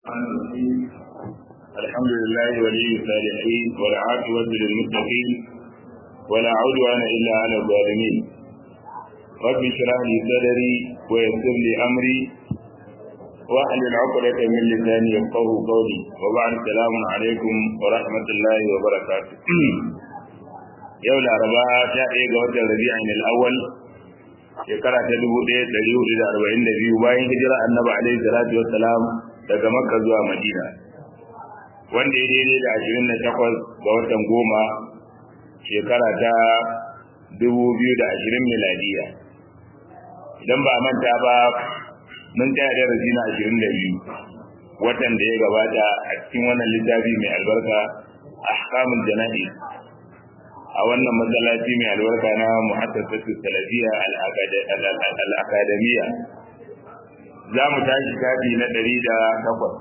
الحمد لله ولي الصالحين والعاقبة للمتقين ولا عدوان إلا على الظالمين رب اشرح لي صدري ويسر لي أمري واحلل عقدة من لساني يفقه قولي وبعد السلام عليكم ورحمة الله وبركاته يوم الأربعاء شاء ga watan Rabi'in al-awwal shekara ta dubu ɗaya ɗari hudu da arba'in da biyu bayan hijira annabi alaihi salatu wassalam daga makka zuwa madina wanda ya daidai da ashirin da takwas ga watan goma shekara ta dubu biyu da ashirin miladiya idan ba manta ba mun taya darasi na ashirin da biyu watan da ya gabata a cikin wannan littafi mai albarka ahkamul jana'i a wannan masallaci mai albarka na muhassasatu salafiya al-akademiya za mu tashi shafi na ɗari da takwas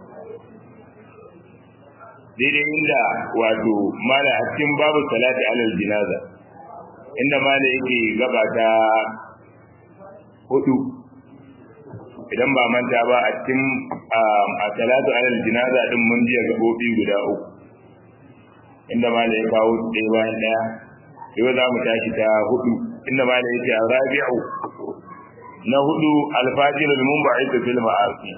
daidai inda wato mala a cikin babu salati alal jinaza inda mala yake gaba ta hudu idan ba manta ba a cikin a salatu alal jinaza din mun jiya gabobi guda uku inda mala ya kawo ɗaya bayan ɗaya yau za mu tashi ta hudu inda mala yake a rabi'u na hudu alfajir al-munba'id fil ma'asi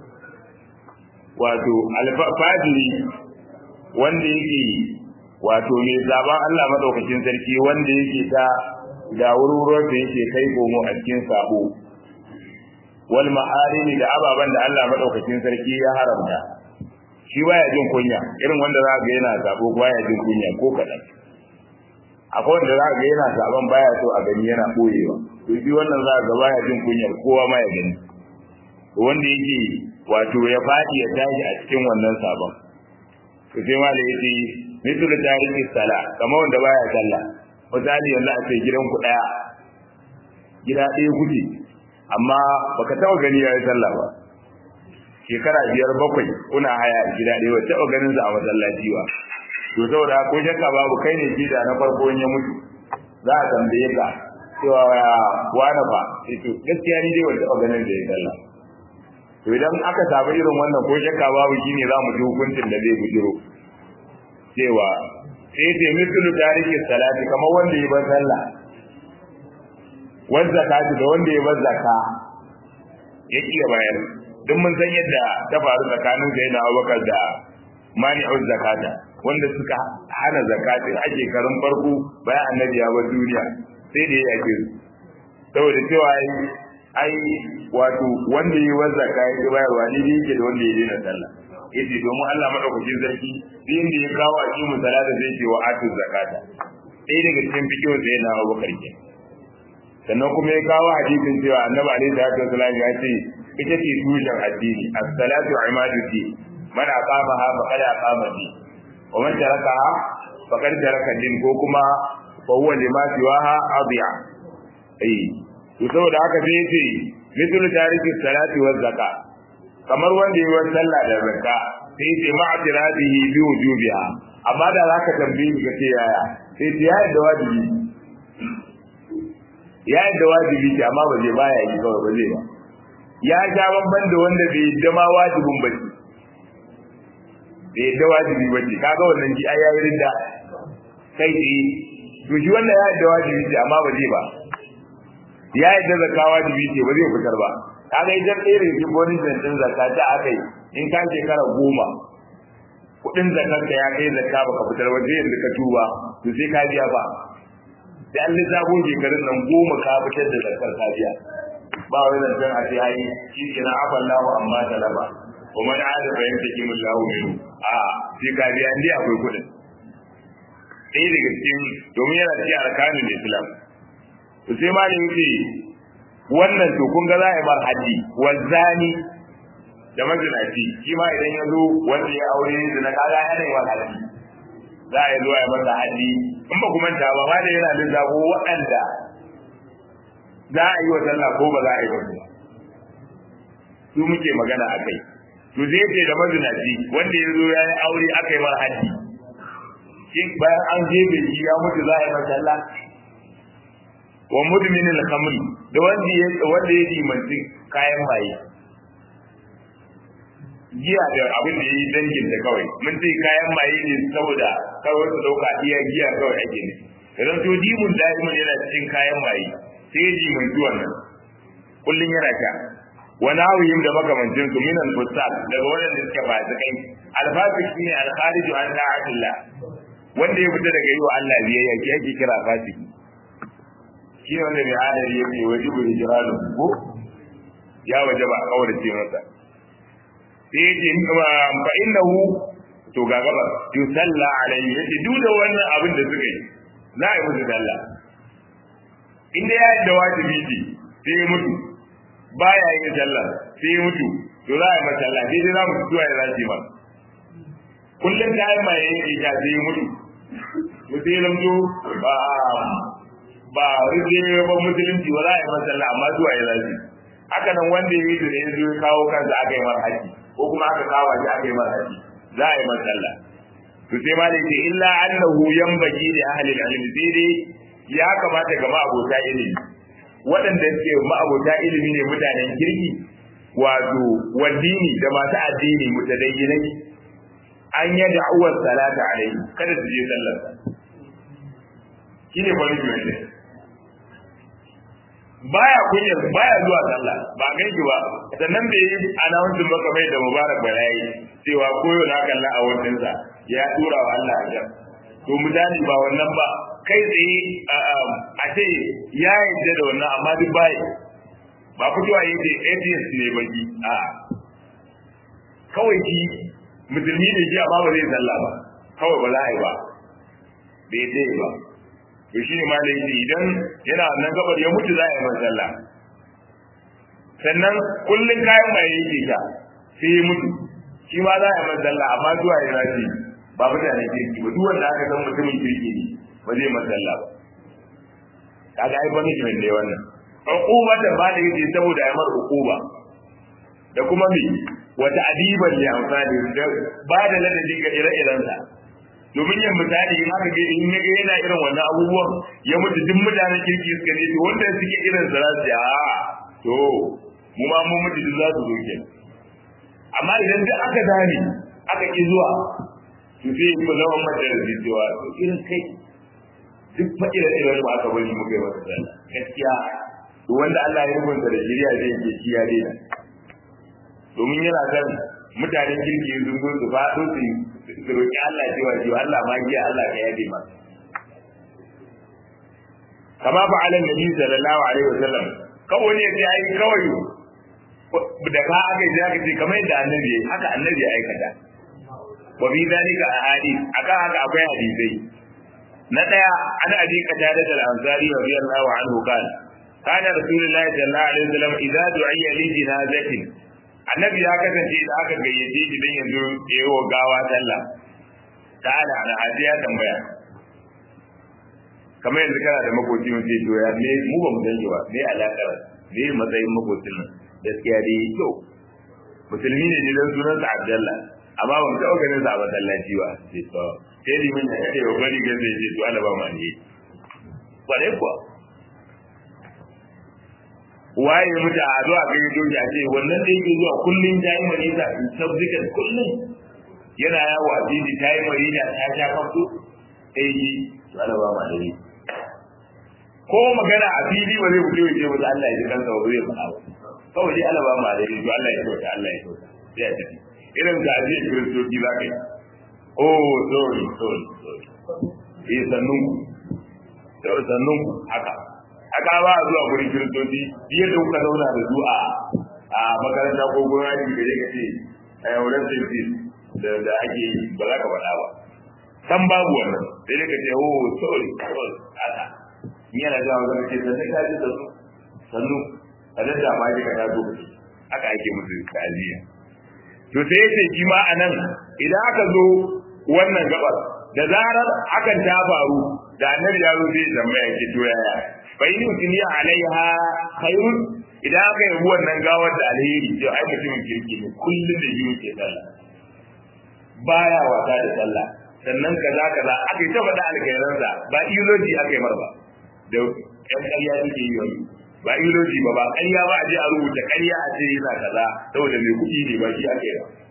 wato alfajiri wanda yake wato mai zaben Allah madaukakin sarki wanda yake ta da wururuwar da yake kai komo a cikin sabo wal ma'arimi da ababan da Allah madaukakin sarki ya haramta shi baya jin kunya irin wanda za ga yana sabo baya jin kunya ko kadan akwai wanda za ga yana saban baya so a gani yana boyewa to shi wannan za ga baya jin kunyar kowa ma ya gani to wanda yake wato ya fadi ya tashi a cikin wannan sabon to sai ma da yake mithlu tariki sala kamar wanda baya sallah misali yanzu a ce gidan ku daya gida ɗaya kuke amma baka taɓa gani yayi sallah ba shekara biyar bakwai kuna haya gida ɗaya ba taɓa ganin sa a masallaci ba to saboda ko shakka babu kai ne gida na farko ya mutu za a tambaye ka cewa wani fa to gaskiya ni dai wanda ganin da ya sallah to idan aka samu irin wannan ko shakka babu shine za mu ji hukuncin da zai bujiro cewa sai ce mislu tariki salati kamar wanda ya bar sallah wanda zakati da wanda ya bar zakka ya kiya bayar duk mun san yadda ta faru tsakanin sai na Abubakar da mani'uz zakata wanda suka hana zakatin a shekarun farko bayan annabi ya bar duniya sai da ya yake su saboda cewa ai wato wanda yi wanda ka yi bayarwa ne ne yake da wanda ya daina sallah yace domin Allah madaukakin sarki din da ya kawo a cikin salata zai ce wa atu zakata sai daga cikin fikiyo sai na Abu Bakar ke sannan kuma ya kawo hadisin cewa annabi alaihi salatu wasallam ya ce ita ce tushen addini as-salatu imaduddin man aqamaha faqad aqama din wa man tarakaha faqad taraka din ko kuma fa huwa lima siwaha adiya eh to saboda haka sai yace mithlu tariki salati wa zakka kamar wanda yi sallah da zakka sai yace ma atiradihi bi wujubiha amma da zaka tambaye ka ce yaya sai ya yadda wajibi ya yadda wajibi ce amma ba zai baya yi kawai ba zai ba ya sha bamban da wanda bai yadda ma wajibin ba ce bai yadda wajibi ba ce kaga wannan ji ai yayi rinda kai tsaye to shi wannan ya yadda wajibi ce amma ba zai ba ya yadda zakka wajibi ce ba zai fitar ba kaga idan ɗaya daga cikin bonin zancen zakka ta aka yi in ka shekara goma kuɗin zakar ka ya kai zakka baka fitar ba sai yanzu ka tuba to sai ka biya ba sai an lissafo shekarun nan goma ka fitar da zakkar ka biya ba wani zancen a ce ai shi ke na afan lahu amma talaba wa man ada fa yantaki min lahu minhu a sai ka biya indai akwai kuɗin ɗaya daga cikin domin yana cikin arkanin islam to sai ma ne yake wannan to kun ga za a yi mar haddi wazani da mazinaci shi ma idan ya zo wanda ya aure da na kaga yana yi mar haddi za a yi zuwa ya masa haddi in ba kuma ta ba ma da yana lissafo waɗanda za a yi wa sallah ko ba za a yi ba su muke magana a kai to zai ce da mazinaci wanda ya zo ya yi aure aka yi mar haddi shi bayan an jefe shi ya mutu za a yi masa sallah wa mudmin al-khamr da wanda ya wanda ya dimanci kayan maye giya da abin da yi dangin da kawai mun ce kayan maye ne saboda kawai su dauka iya giya kawai ake ne idan to dimun da'imun yana cikin kayan maye sai ya jimanci wannan kullun yana sha wa nawihim da makamancin su min al-fusaq daga wannan da suka fasikai al-fasiq shine al-khariju an ta'atillah wanda ya fita daga yi wa Allah biyayya ke ake kira fasiki shi ne wanda mai adari yake wajibu hijralu ko ya wajaba a kaurace masa sai yake fa innahu to ga gaba yusalla alayhi yace duk da wannan abin da suka yi za a yi musu sallah inda ya yi da wajibi ce sai ya mutu baya yin sallah sai ya mutu to za a yi masa sallah sai dai za mu zuwa ya zaci ba kullum ta yi mai yake ta sai ya mutu mutum ya lamto ba ba rike ba musulunci ba za a yi masa sallah amma zuwa ya zaci haka nan wanda ya yi da ya zo ya kawo kansa aka yi masa haji ko kuma aka kawo shi aka yi masa haji za a yi masa sallah to sai ma da ke illa annahu yanbaghi li ahli al-ilm sai dai ya kamata ga ma'abota ilimi waɗanda suke ma'abota ilimi ne mutanen kirki wato waddini da masu addini mutadayyinai an yi da'uwar salata alaihi kada su je sallar shine punishment ne baya kunya baya zuwa sallah ba ganki ba sannan bai yi announcement ba kamar da mubarak balayi cewa koyo na kalla a wannan sa ya tura wa Allah ajar to misali ba wannan ba kai tsaye a ce ya yarda da wannan amma duk bai ba fitowa yake atheist ne baki a kawai ki musulmi ne ji amma ba zai sallah ba kawai ba za a yi ba bai dai ba to shine ma da yake idan yana nan gabar ya mutu za a yi masa sallah sannan kullun kayan mai yake sha sai ya mutu shi ma za a yi masa sallah amma zuwa ya rafi ba mutane kirki ba duk wanda aka san mutumin kirki ne ba zai masa sallah ba kaga ai punishment ne wannan uquba da ba da yake saboda ya mar uquba da kuma me wata adiban ya amfani da ba da ladabi ga ire-irensa domin yin misali in aka ga in ga yana irin wannan abubuwan ya mutu duk mutanen kirki suka ne to wanda suke irin sa za su a to mu ma mu mutu duk za su zo ke amma idan duk aka dame aka ki zuwa to sai ku zama mata da cewa to irin kai duk fa irin irin ba aka bari mu kai masa sallah gaskiya to wanda Allah ya rubuta da shiriya zai ke shi ya daina domin yana kan mutanen kirki sun zo su faɗo su su roƙi Allah cewa cewa Allah ma giya Allah ka yabe ma kama fa alan nabi sallallahu alaihi wasallam kawai ne sai ai kawai da ka aka yi aka ce kamar yadda annabi yayi haka annabi ya aikata wa bi zalika ahadith aka haka akwai hadisai na daya ana abi qatada al-ansari radiyallahu anhu kana kana rasulullahi sallallahu alaihi wasallam idza du'iya li jinazatin annabi ya kasance da aka gayyace shi dan yanzu yayi wa gawa sallah ta'ala ana hadiya tambaya kamar yanzu kana da makoci mun ce to ya me mu ba mu danji ba me alakar me matsayin makocin nan gaskiya dai to musulmi ne ne dan sunan sa Abdullah amma ban taɓa ganin sa a masallaci ba sai to sai limin ya ce wa bari ga zai ce to Allah ba mu ne kwarai kuwa waye mutu a zuwa ga yi doki a ce wannan da yake zuwa kullum ta yi marisa in sabzikan kullum yana yawo a fili ta yi marisa ta sha kafto sai yi wala ba ma dare ko magana a fili ba zai fito ya ce musu Allah ya ji kansa ba zai faɗa ba kawai dai Allah ba ma dare to Allah ya kyauta Allah ya kyauta sai ya tafi irin ka aje kiristoci za ka yi oh sorry sorry sorry eh sannun ku sannun ku haka haka ba a zuwa gurin kiristoci biye da kuka zauna da su a a makaranta ko gurin aiki da yake ce a yauran safety da da ake yi ba za ka faɗa ba san babu wannan sai dai ka ce oh sorry sorry haka ni yana zuwa ga ce da sai ka ji da su sannu a da da ma ji ka tazo haka ake musu ta'aziyya to sai yace shi ma anan idan aka zo wannan gabar da zarar hakan ta faru da annabi ya zo zai tambaya ke to yaya fa in duniya alaiha khairun idan aka yi wannan gawar da alheri to ai mutumin kirki ne kullum da yi ke sallah baya wasa da sallah sannan kaza kaza aka yi ta faɗa alkhairansa ba iloji aka yi marba da ƴan ƙarya suke yi wani ba iloji ba ba ƙarya ba a je a rubuta ƙarya a ce yana kaza saboda mai kuɗi ne ba shi aka yi ba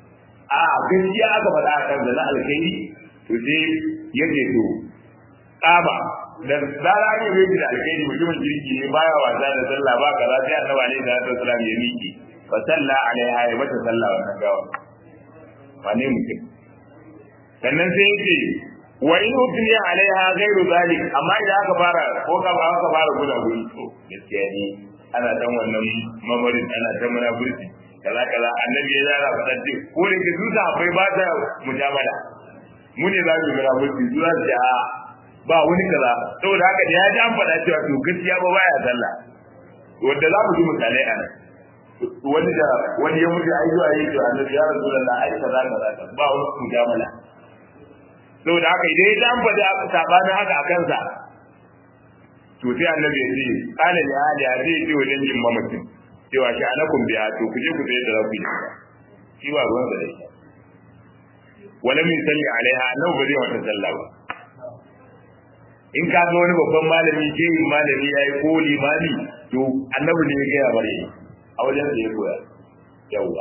a gaskiya aka faɗa a kan na alkhairi to sai ya ce to kama da zara ne bai da alkhairi mutumin kirki ne baya wasa da sallah ba kaza sai annabi alaihi salatu wasallam ya miki fa salla alaiha ya mata sallah wannan gawa wane mutum sannan sai yace wa in utni alaiha ghairu zalik amma idan aka fara ko ka ba aka fara guda guri to gaskiya ne ana dan wannan mamarin ana ta munafurci kaza kaza annabi ya zara faɗa ce ko da ke duka akwai ba ta mujamala mu ne za mu munafurci su za su ce a ba wani kaza saboda haka da ya ji an faɗa cewa to gaskiya ba baya sallah wanda za mu ji misalai a nan wani da wani ya mutu ai zuwa yi to annabi ya rasulullah ai kaza kaza ba wani mujamala saboda haka idan ya an faɗi sabanin haka a kansa to sai annabi ya ce kana li hali ya zai ce wajen jin mamacin cewa shi anakum biya to ku je ku tsaye da rabbi shi ba ruwan da dai wala min salli alaiha annabi ba zai wata sallah ba in ka ga wani babban malami ke yin malami ya yi ko limami to annabi ne ya gaya bare a wajen da ya koya yawwa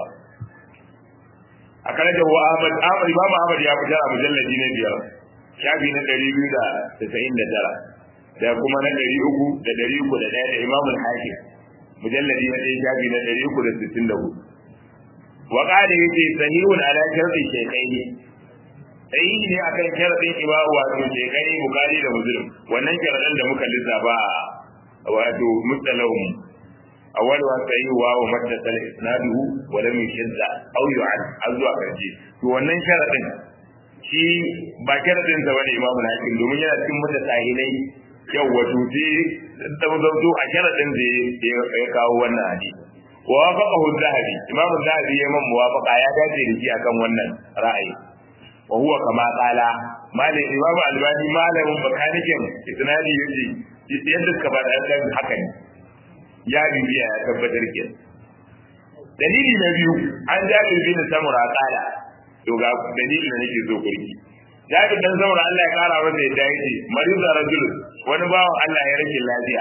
a kan da wa Ahmad Ahmad Imam Ahmad ya fitar a mujalladi na biyar shafi na ɗari biyu da tasa'in da tara da kuma na ɗari uku da ɗari uku da ɗaya da Imam Hakim mujalladi na ɗaya shafi na ɗari uku da sittin da hudu wa qala yace sahihun ala sharti shaykhaini sai ne akan sharadin ibawu wato shekai bukari da muslim wannan sharadin da muka lissafa wato mustalahum awwal wa sahih wa wa mattasal isnaduhu wa lam yushadda aw yu'ad azwa karji to wannan sharadin shi ba sharadin sa bane imamu hakim domin yana cikin mutasahilai yau wato sai da mazauto a sharadin da ya kawo wannan hadisi wa wafaqahu az-zahabi imamu az-zahabi ya man muwafaqa ya dace da shi akan wannan ra'ayi wa huwa kama qala malam imamu albani malamin bakanikin isnadi yace yadda suka faɗa dan haka ne ya bibiya ya tabbatar ke dalili na biyu an jabir bin samura qala to ga dalilin da nake so kurki jabir dan samura Allah ya kara masa yadda yake mariza rajul wani bawan Allah ya rage lafiya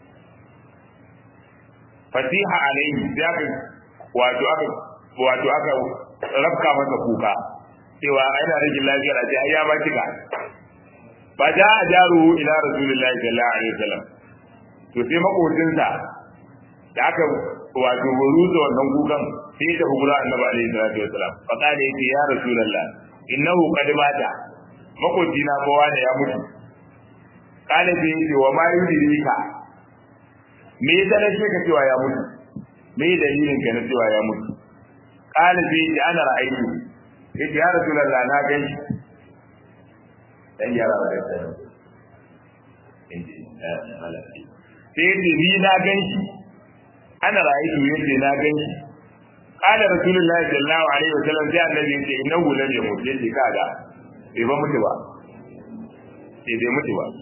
fasiha alaihi sai aka wato aka wato aka rabka masa kuka cewa ana rage lafiyar a ce ai ya ba kika fa ja ajaru ila rasulillahi sallallahu alaihi wasallam to sai makocinsa da aka wato ruza wannan kukan sai ta hukura annabi alaihi salatu wasallam fa kana yace ya rasulullah innahu qad mata makocina ba wani ya mutu kana sai yace wa ma yudirika me yasa na ce ka cewa ya mutu me dalilin ka na cewa ya mutu kana sai yace ana ra'ayi yace ya rasulullah na gani dan yara da sai inji malaki sai yace ni na ganshi ana ra'ayi yace na ganshi qala rasulullahi sallallahu alaihi wasallam sai annabi yace innahu lam yamut yace kaga bai ba mutu ba sai bai mutu ba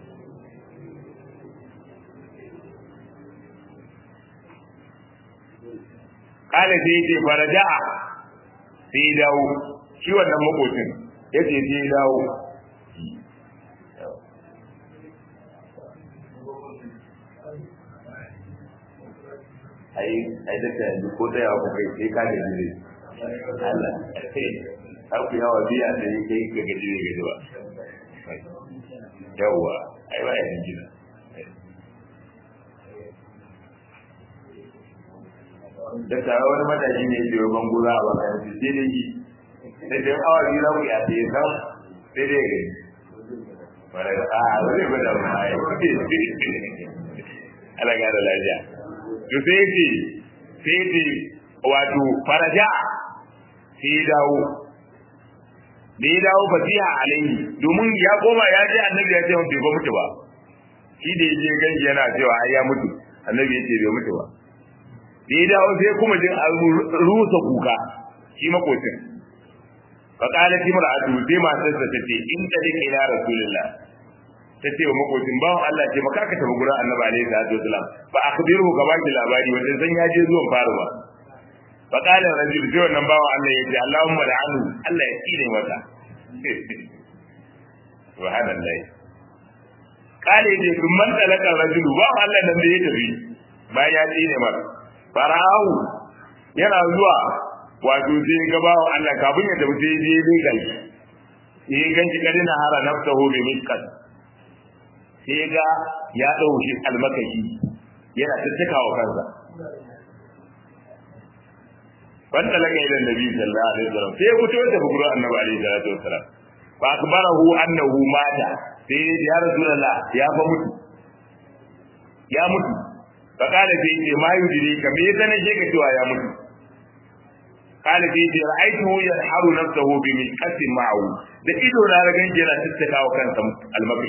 qala sai yace faraja'a sai dawo shi wannan makocin yace sai dawo ai ai da yanzu ko da yawa kai sai ka da jire Allah har ku yawa biya da yake kai ga gaji ne gaji ba yawa ai ba yin jira da tare wani matashi ne ke ban gura a bakan su sai dai yi da dai awa biyu za ku ya sai sam sai dai gani a wani ba da ma ai Allah ga da lafiya to sai ce sai ce wato faraja sai ya dawo da ya dawo fasiha alaihi domin ya koma ya ce annabi ya ce mun bai mutu ba shi da yaje ganji yana cewa ai ya mutu annabi ya ce bai mutu ba da ya dawo sai kuma jin rusa kuka shi makocin fa qalat imra'atu sai matarsa ta ce in talika ila rasulillah ta ce wa makocin bawan Allah ce maka ka tafi gurin annabi alaihi salatu wasalam fa akhbiruhu ka baki labari wanda san ya je zuwan faruwa fa qala rajul sai wannan bawan Allah ya ce Allahumma la'anu Allah ya tsine mata subhanallahi qala ya ce man talaka rajulu bawan Allah nan da ya tafi bayan ya tsine mata fara'u yana zuwa wato sai ga bawo Allah kafin ya tafi sai je ne kai sai gan shi kadina hara nafsahu bi miskat sai ga ya dauki almakashi yana tattaka wa kansa wanda laka ila nabi sallallahu alaihi wasallam sai fito da gurin annabi alaihi salatu wasallam fa akbarahu annahu mata sai ya rasulullah ya fa mutu ya mutu fa kana sai ce ma yudiri ka me yasa nake ka cewa ya mutu kana sai ce ra'aytuhu yahharu nafsahu bi miqatin ma'u da ido na ga ganje yana tattaka wa kansa almakai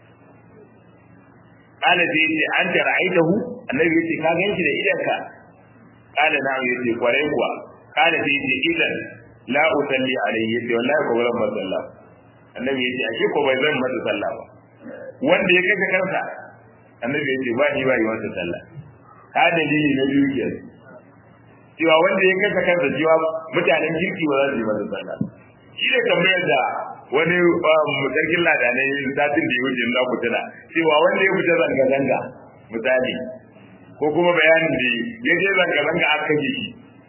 kana sai ce anta ra'aytahu annabi yace ka ganshi da idanka kana na yace kwarai kuwa kana sai ce idan la usalli alayhi yace wallahi ko bazan masa sallah annabi yace ashe ko bai zan masa sallah ba wanda ya kaga kansa annabi yace ba ni ba yi masa sallah ka dalili na biyu ke cewa wanda ya kaga kansa cewa mutanen kirki ba za su yi masa sallah shi ne tambayar da wani sarkin ladanai satin da ya wuce na ku tuna cewa wanda ya fita zanga-zanga misali ko kuma bayanin da ya je zanga-zanga aka kashe shi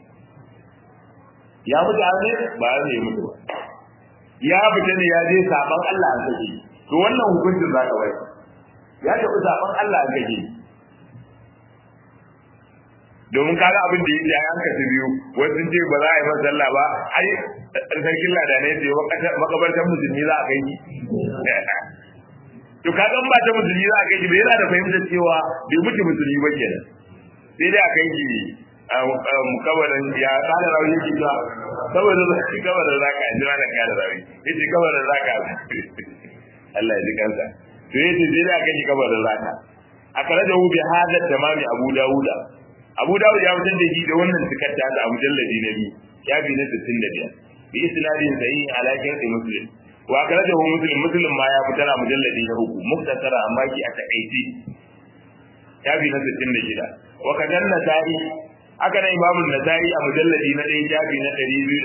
ya mutu an ne ba an ne mutu ba ya fita ne ya je saban Allah an kashe to wannan hukuncin za ka bai ya tafi saban Allah an kashe domin kaga abin da yake an kashe biyu wasu ce ba za a yi masa sallah ba ai sarkin ladanai sai makabartar musulmi za a kai shi to kaga ba ta musulmi za a kai shi bai yana da fahimtar cewa bai mutu musulmi ba kenan sai dai a kai shi kabarin ya kada rawi yake cewa saboda zaki kabarin zaka ji wani kada rawi yace kabarin zaka Allah ya ji kansa to yace sai dai a kai shi kabarin zaka akara da hu bi hada tamami Abu Dawuda Abu Dawud ya fitar da shi da wannan tikatta da mujalladi na biyu ya bi na 65 bi isnadin sahih ala sharhi muslim wa akhrajahu muslim muslim ma ya fitar a mujalladi na uku muktasara amma ki a takaici shafi na 66 wa kadan nasai aka na imamu nasai a mujalladi na 1 shafi na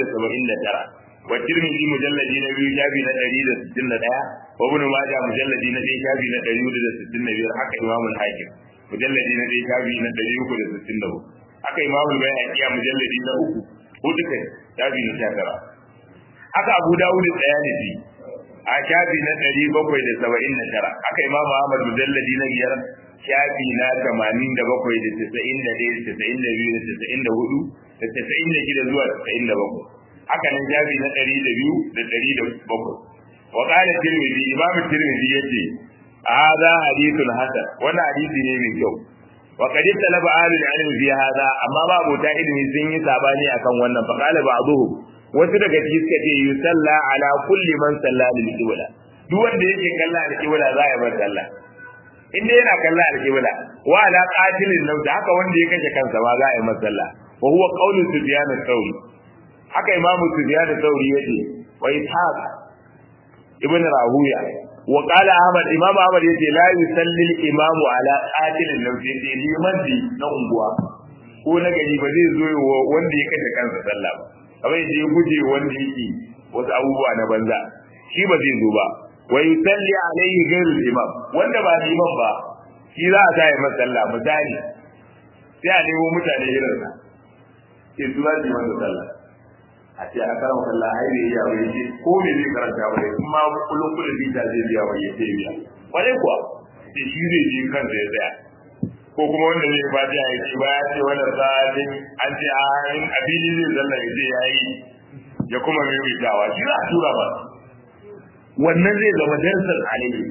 279 wa tirmidhi mujalladi na 2 shafi na 161 wa ibn majah mujalladi na 1 shafi na 165 haka imamu hakim mujalladi na 1 shafi na 364 haka imamu bayhaqi a mujalladi na 3 hudu kai shafi na 19 haka abu dawud tsayalisi a shafi na ɗari bakwai da saba'in da tara aka imamu ahmad mujalladi na biyar shafi na tamanin da bakwai da tasa'in da ɗaya da tasa'in da biyu da tasa'in da hudu da tasa'in da shida zuwa tasa'in da bakwai haka nan shafi na ɗari da biyu da ɗari da bakwai wa ƙala tirmidhi imam tirmidhi ya ce hadha hadithun hasan wannan hadisi ne mai kyau wa qad talaba ahlul ilmi fi hadha amma ba abota ilmi sun yi sabani akan wannan fa qala ba'dhum wasu daga ciki suka ce yusalla ala kulli man salla lil qibla duk wanda yake kalla al qibla za ya bar sallah in dai yana kalla al qibla wa ala qatilin nafs haka wanda ya kashe kansa ma za a yi masa sallah wa huwa qawlu sufyan ath-thawri haka imamu sufyan ath-thawri yace wa ishaq ibn rahuya wa qala ahmad imam ahmad yace la yusalli al-imam ala qatilin nafs yace liman di na unguwa ko na gari ba zai zo wanda ya kashe kansa sallah ba kamar yadda ya guje wanda yake wasu abubuwa na banza shi ba zai zo ba wa yusalli alaihi ghairul imam wanda ba liman ba shi za a sai masa sallah misali sai a nemo mutane irin sa ke su za su yi masa sallah a ce a kama kalla ai ne ya bai ce ko me zai karanta ba in ma kullum kullum bita zai biya ba ya ce biya kwarai kuwa sai shi zai je kansa ya tsaya ko kuma wanda zai ba ta yi ce ba ya ce wannan sa'adin an ce a in abili zai zalla ya ce ya yi ya kuma mai mai dawa shi za a tura ba wannan zai zama darsan alaihi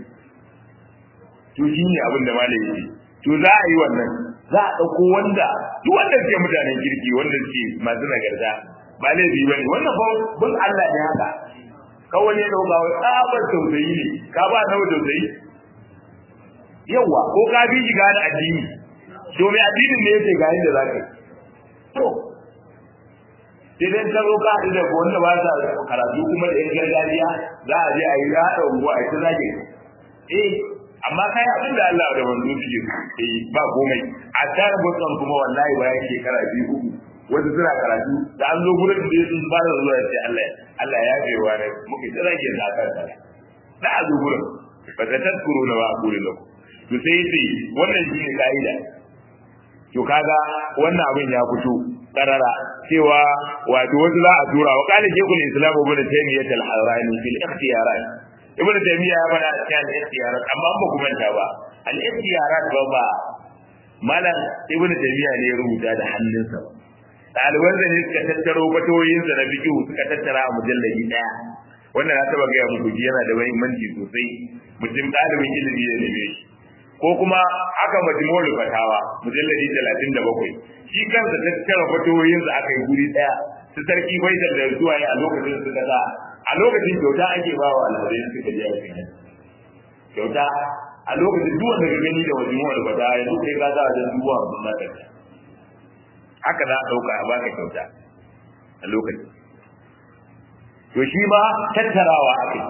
to shi ne abin da malai yake to za a yi wannan za a ɗauko wanda duk wanda suke mutanen kirki wanda suke masu nagarta ba laifi ba ne wannan ba bin Allah ne haka kawai ne ɗauka wai tsabar tausayi ne ka ba nawa tausayi yawa ko ka bi shi gane addini to mai addinin ne yake ga yadda za ka yi to sai dai ka zo ka haɗu da wanda ba sa karatu kuma da yan gargajiya za a je a yi haɗa unguwa a yi ta zage eh amma kai abin da Allah da manzo suke eh ba komai a tare bukkan kuma wallahi bayan shekara biyu uku wasu suna karatu da an zo gurin da sun ba da zuwa sai Allah Allah ya bai wa ne muke ta zage da aka tsara da a zo gurin ba ta tazkuru na ba gurin da to sai sai wannan shine kaida to kaga wannan abin ya fito karara cewa wato wasu za a tura wa kana shekul islam ibn taymiyyah al-harrani fil ikhtiyarat ibn taymiyyah ya faɗa a cikin al-ikhtiyarat amma ba ku manta ba al-ikhtiyarat ba ba malam ibn taymiyyah ne ya rubuta da hannunsa ɗaliban da ne suka tattaro fatoyinsa na fiqh suka tattara a mujallabi daya wannan na taba gaya muku yana da muhimmanci sosai mutum ɗalibin ilimi ya neme shi ko kuma aka majmu'ul fatawa mujalladi 37 shi kansa tattara fatoyin sa aka yi guri daya su sarki faisal da zuwa a lokacin su kaza a lokacin kyauta ake ba wa alhazai suka je aikin kyauta a lokacin duk wanda ka gani da majmu'ul fatawa yanzu kai ka za a da dubu hamsin na kai haka za a ɗauka a baka kyauta a lokacin to shi ma tattarawa ake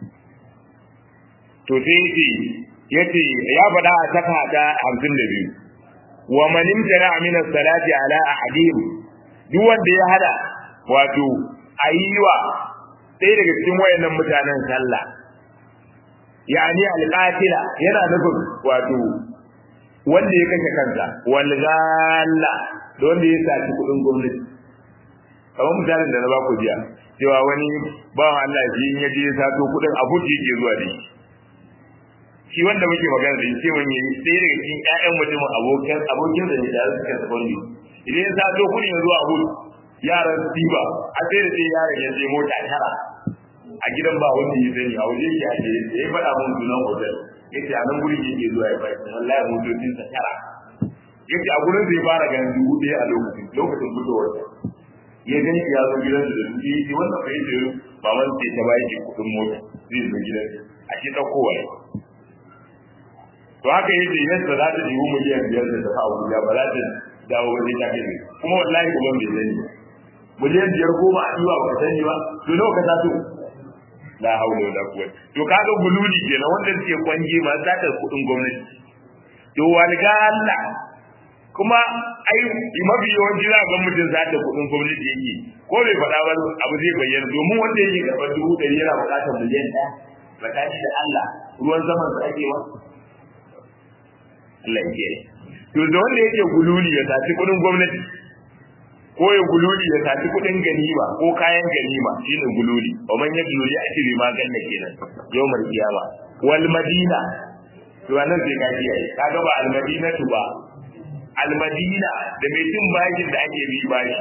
to sai yace ya faɗa a taka ta hamsin da biyu wa man imtana min as-salati ala ahadihim duk wanda ya hada wato ayiwa ɗaya daga cikin wayannan mutanen sallah yani al-qatila yana nufin wato wanda ya kashe kansa wal ghalla da wanda ya saci kudin gwamnati kamar mutanen da na ba ku jiya cewa wani bawan Allah shi in ya je ya sato kudin abu da yake zuwa da shi shi wanda muke magana da shi mun yi sai daga cikin ƴaƴan mutumin abokan abokin da ne da suka sabondi idan ya sato kudi ya zuwa abu yaran tiba a sai da sai yaron ya je mota tara a gidan ba wanda ya sani a waje shi ake da ya faɗa mun sunan hotel yace a nan gurin yake zuwa ya faɗi wallahi motocin sa tara yace a gurin zai fara ganin dubu ɗaya a lokacin lokacin fitowar ya gani ya zo gidan da dubu ɗaya wannan bai ce baban sai ta bayi ke kuɗin mota zai zo gidan a shi ɗaukowa ne to haka yace yadda za ta jiwu miliyan biyar da tafi Abuja ba za ta dawo wani ta kai kuma wallahi kuma bai sani miliyan biyar goma a yiwa ba ka sani ba to nawa ka taso la haula wala quwwata to kaga gululi kenan wanda suke kwanje ma za ta kudin gwamnati to walga Allah kuma ai mafi yawanci za ga mutum za ta kudin gwamnati yake ko bai faɗa ba abu zai bayyana domin wanda yake karɓar dubu ɗari yana buƙatar miliyan ɗaya tsakani da Allah ruwan zaman sa ake wa Allah ya kiyaye to da wanda yake gululi ya saci kudin gwamnati ko ya gululi ya saci kudin ganima ko kayan ganima shine gululi wa man yagululi a cikin ma ganna kenan yawmal kiyama wal madina to anan sai ka kiyaye kaga ba al madinatu ba al madina da mai cin bashin da ake bi bashi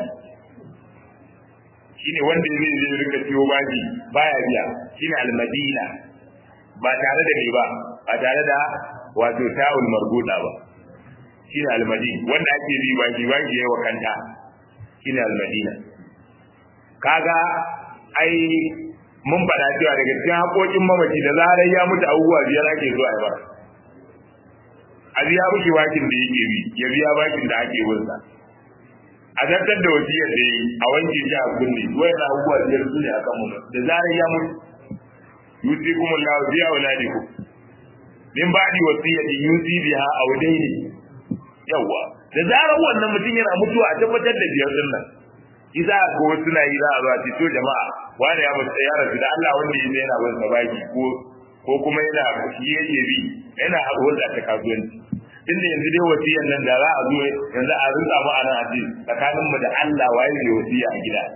shine wanda zai zai rika ciwo bashi baya biya shine al madina ba tare da me ba ba tare da wato ta'ul marbuda ba shine al madina wanda ake bi bashi bashi yayi wa kanta shine al-madina kaga ai mun faɗa cewa daga cikin haƙoƙin mamaci da zarar ya mutu abubuwa biyar ake zuwa ya bar a biya miki bakin da yake bi ya biya bakin da ake wunsa a tattar da wasiyar da yi a wanke shi a kunne wayan abubuwa biyar su ne a kan mu da zarar ya mutu yusi kuma Allah biya wa ladiku min ba'di wasiyatin yusi biha aw dayni yawa da zarar wannan mutum yana mutuwa a tabbatar da biyar din nan isa ko wasu na yi za a zuwa to jama'a wani ya mutu ya rasu da Allah wanda ya yana bin sa baki ko ko kuma yana shi yake bi yana hulɗa ta kasuwanci inda yanzu dai wasiyan nan da za a zo yanzu a rinka mu anan a ce tsakanin mu da Allah waye mai wasiya a gida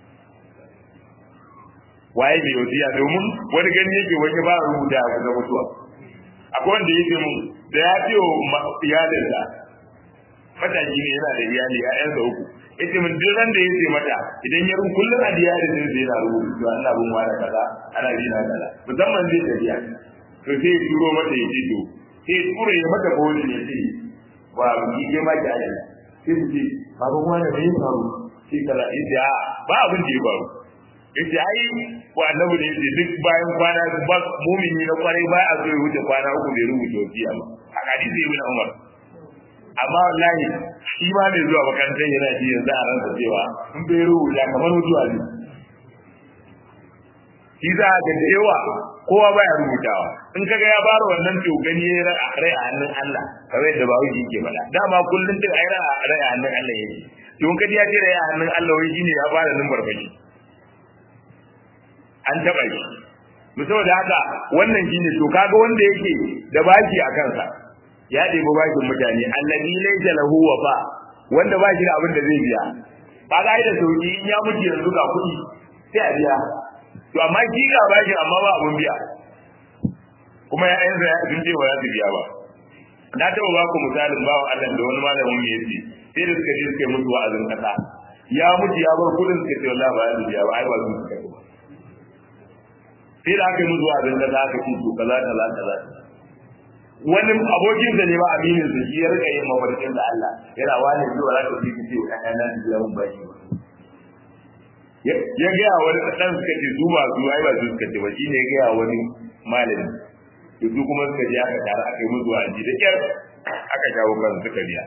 waye mai wasiya domin wani gani yake wani ba rubuta a kusa mutuwa akwai wanda yake mun da ya ce wa iyalinsa mataki ne yana da iyali ƴaƴansa uku yace min duk ran da yace mata idan ya rubu kullun a iyali din zai na rubu to Allah bin wani kaza ana bi na kaza musamman zai tafiya to sai ya turo mata ya ce to sai ya tura ya mata boli ya ce ba ki ke ma ki aje sai su ce baban wani bai faru sai kaza yace a ba abin da ya faru yace ai ko annabi ne yace duk bayan kwana ba mumini na kwarai ba a so ya wuce kwana uku bai rubuta wasiya ba a hadisi ibn Umar amma wallahi shi ma mai zuwa makarantar yana ji yanzu a ransa cewa in bai rubuta kamar mutuwa ne shi za ga da yawa kowa baya rubutawa in kaga ya fara wannan to gani ya rai a hannun Allah kamar yadda bawo yake faɗa dama kullun din ai rai a hannun Allah yake to in kaji ya ce rai a hannun Allah wai shine ya fara numbar baki an taba shi saboda haka wannan shine to kaga wanda yake da baki a kansa ya ɗebi bakin mutane allazi laysa lahu wafa wanda ba shi da abin da zai biya ba ga da sauki in ya mutu yanzu ga kuɗi sai a biya to amma shi ga bashi amma ba abun biya kuma ya yanzu ya sun ce ba za su biya ba na taɓa ba ku misalin bawa Allah da wani malamin mu yace sai da suka je suka yi mutu wa'azin kasa ya mutu ya bar kuɗin suka ce wallahi ba za su biya ba ai ba su suka yi ba sai da aka yi mutu wa'azin kasa aka ce to kaza kaza kaza wani abokin da ne ba aminin sa shi ya rika yin mafarkin da Allah yana wani zuwa za ka fi ce wa ɗan nan da yawan bashi ba ya gaya wani ɗan suka ce su ba su ai ba su suka ce ba shi ne ya gaya wani malami to su kuma suka je aka tare aka yi musu wa'azi da kyar aka shawo kan suka biya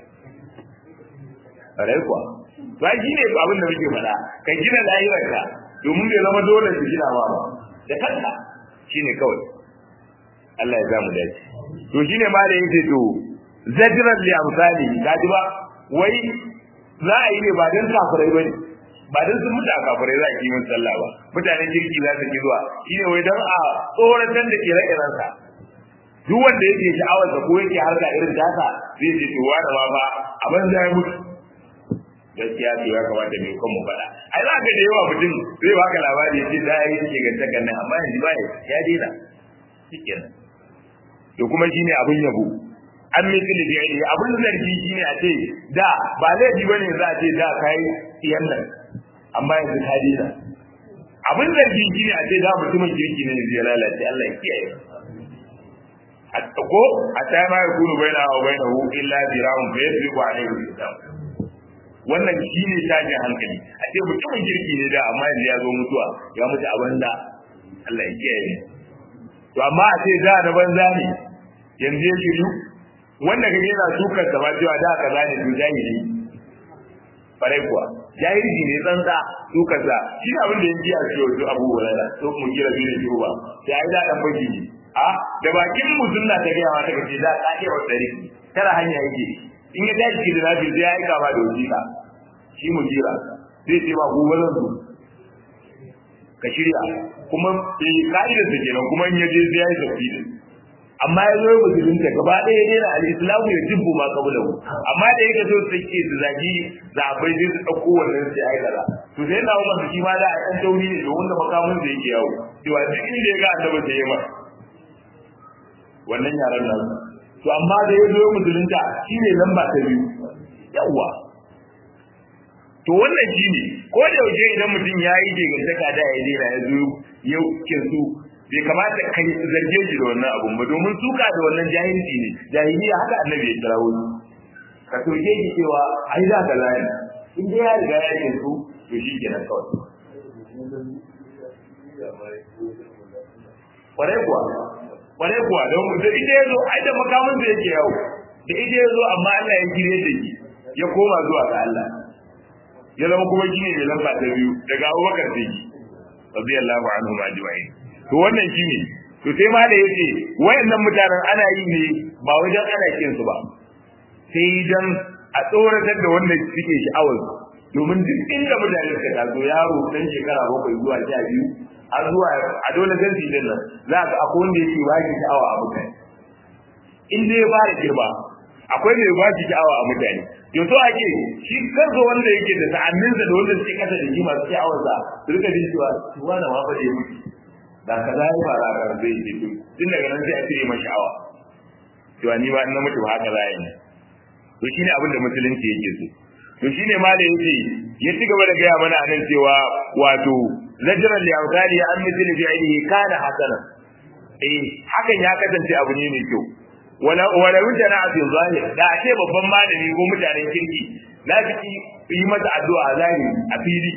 rai kuwa to ai shine abin da muke faɗa ka gina lahirarka domin bai zama dole su gina ma ba da kanka shine kawai Allah ya zamu dace to shine ma da yake to zajran li amsali kaji ba wai za a yi ne ba dan kafirai bane ba dan sun mutu a kafirai za a yi mun sallah ba mutanen kirki za su ki zuwa shine wai dan a tsoratar da ire-iren sa duk wanda yake sha'awar sa ko yake harka irin tasa zai ce to wani ma fa abin da ya mutu gaskiya to ya kamata mai kan mu faɗa ai za ka da yawa mutum zai baka labari ya ce da ya yi take gantakan nan amma yanzu ba ya daina shikenan to kuma shine abin yabo an misali da yayi abin zargi shine a ce da ba laifi bane za a ce da kai iyan nan amma yanzu ka dina abin zargi shine a ce da mutumin kirki ne zai lalace Allah ya kiyaye hatta ko hatta ma yakunu baina wa bainahu illa dirahum fa yasbiqu alayhi kitab wannan shine tashin hankali a ce mutumin kirki ne da amma yanzu ya zo mutuwa ya mutu a banza Allah ya kiyaye to amma a ce da na banza ne yanzu ya shiru wanda kage yana sukar sa ba cewa da kaza ne to jahili farai kuwa jahili ne tsantsa sukar sa shi ne abin da yake a ciwo to Abu Hurairah to mu kira bi ne ba sai ai da dan baki ne a da bakin mu sunna ta ga wata kace da kake wa dari tara hanya yake in ya tashi da nabi sai ya aika ma da wajika shi mu jira zai ce ba gobe zan zo ka shirya kuma eh ka'idar ta kenan kuma in yaje sai ya yi tafsiri amma ya zo ya musulunta gaba ɗaya ya daina al-islamu ya jibbu ma kabulahu amma da yake so su ke su zagi zabai sai su ɗauko wannan sai ai kaza to sai na umar shi ma da a ɗan tauri ne domin da makamun da yake yawo cewa duk inda ya ga annabi sai ya masa wannan yaran nan to amma da ya zo ya musulunta shi ne lamba ta biyu yawwa to wannan shi ne ko da yaushe idan mutum ya yi gegantaka da ya daina ya zo ya kinsu bai kamata kai zarge shi da wannan abun ba domin suka da wannan jahilci ne jahiliya haka annabi ya kirawo ni ka soke shi cewa ai za ka layi in dai ya riga ya kinsu to shi kenan kawai kwarai kuwa kwarai kuwa don da ita ya zo ai da makamin da yake yawo da ita ya zo amma Allah ya kire da shi ya koma zuwa ga Allah ya zama kuma shi ne mai lamba ta biyu daga abubakar da shi radiyallahu anhu ajma'in to wannan shi ne to sai ma da yace wayannan mutanen ana yi ne ba wajen ana kin su ba sai dan a tsoratar da wanda suke sha'awar domin duk inda mutane suka taso yaro dan shekara bakwai zuwa sha biyu har zuwa a dole zan fi nan za ka akwai wanda yake ba shi sha'awa a mutane in dai ya fara girma akwai mai ba shi sha'awa a mutane yau to ake shi kansa wanda yake da sa'anninsa da wanda suke kasa da shi masu sha'awar sa su rika jin cewa tuwa na ma fa da ya mutu da ka za ya fara a kan zai ce tun daga nan sai a cire mai sha'awa cewa ni ba na mutu ba haka za yi to shine abin da musulunci yake so to shine ma da yake ya ci gaba da gaya mana anan cewa wato zajran li awtali an mithli fi'lihi kana hasana eh hakan ya kasance abu ne mai kyau wala wala wujana fi zahir da ake babban malami ko mutanen kirki za su yi mata addu'a zahiri a fili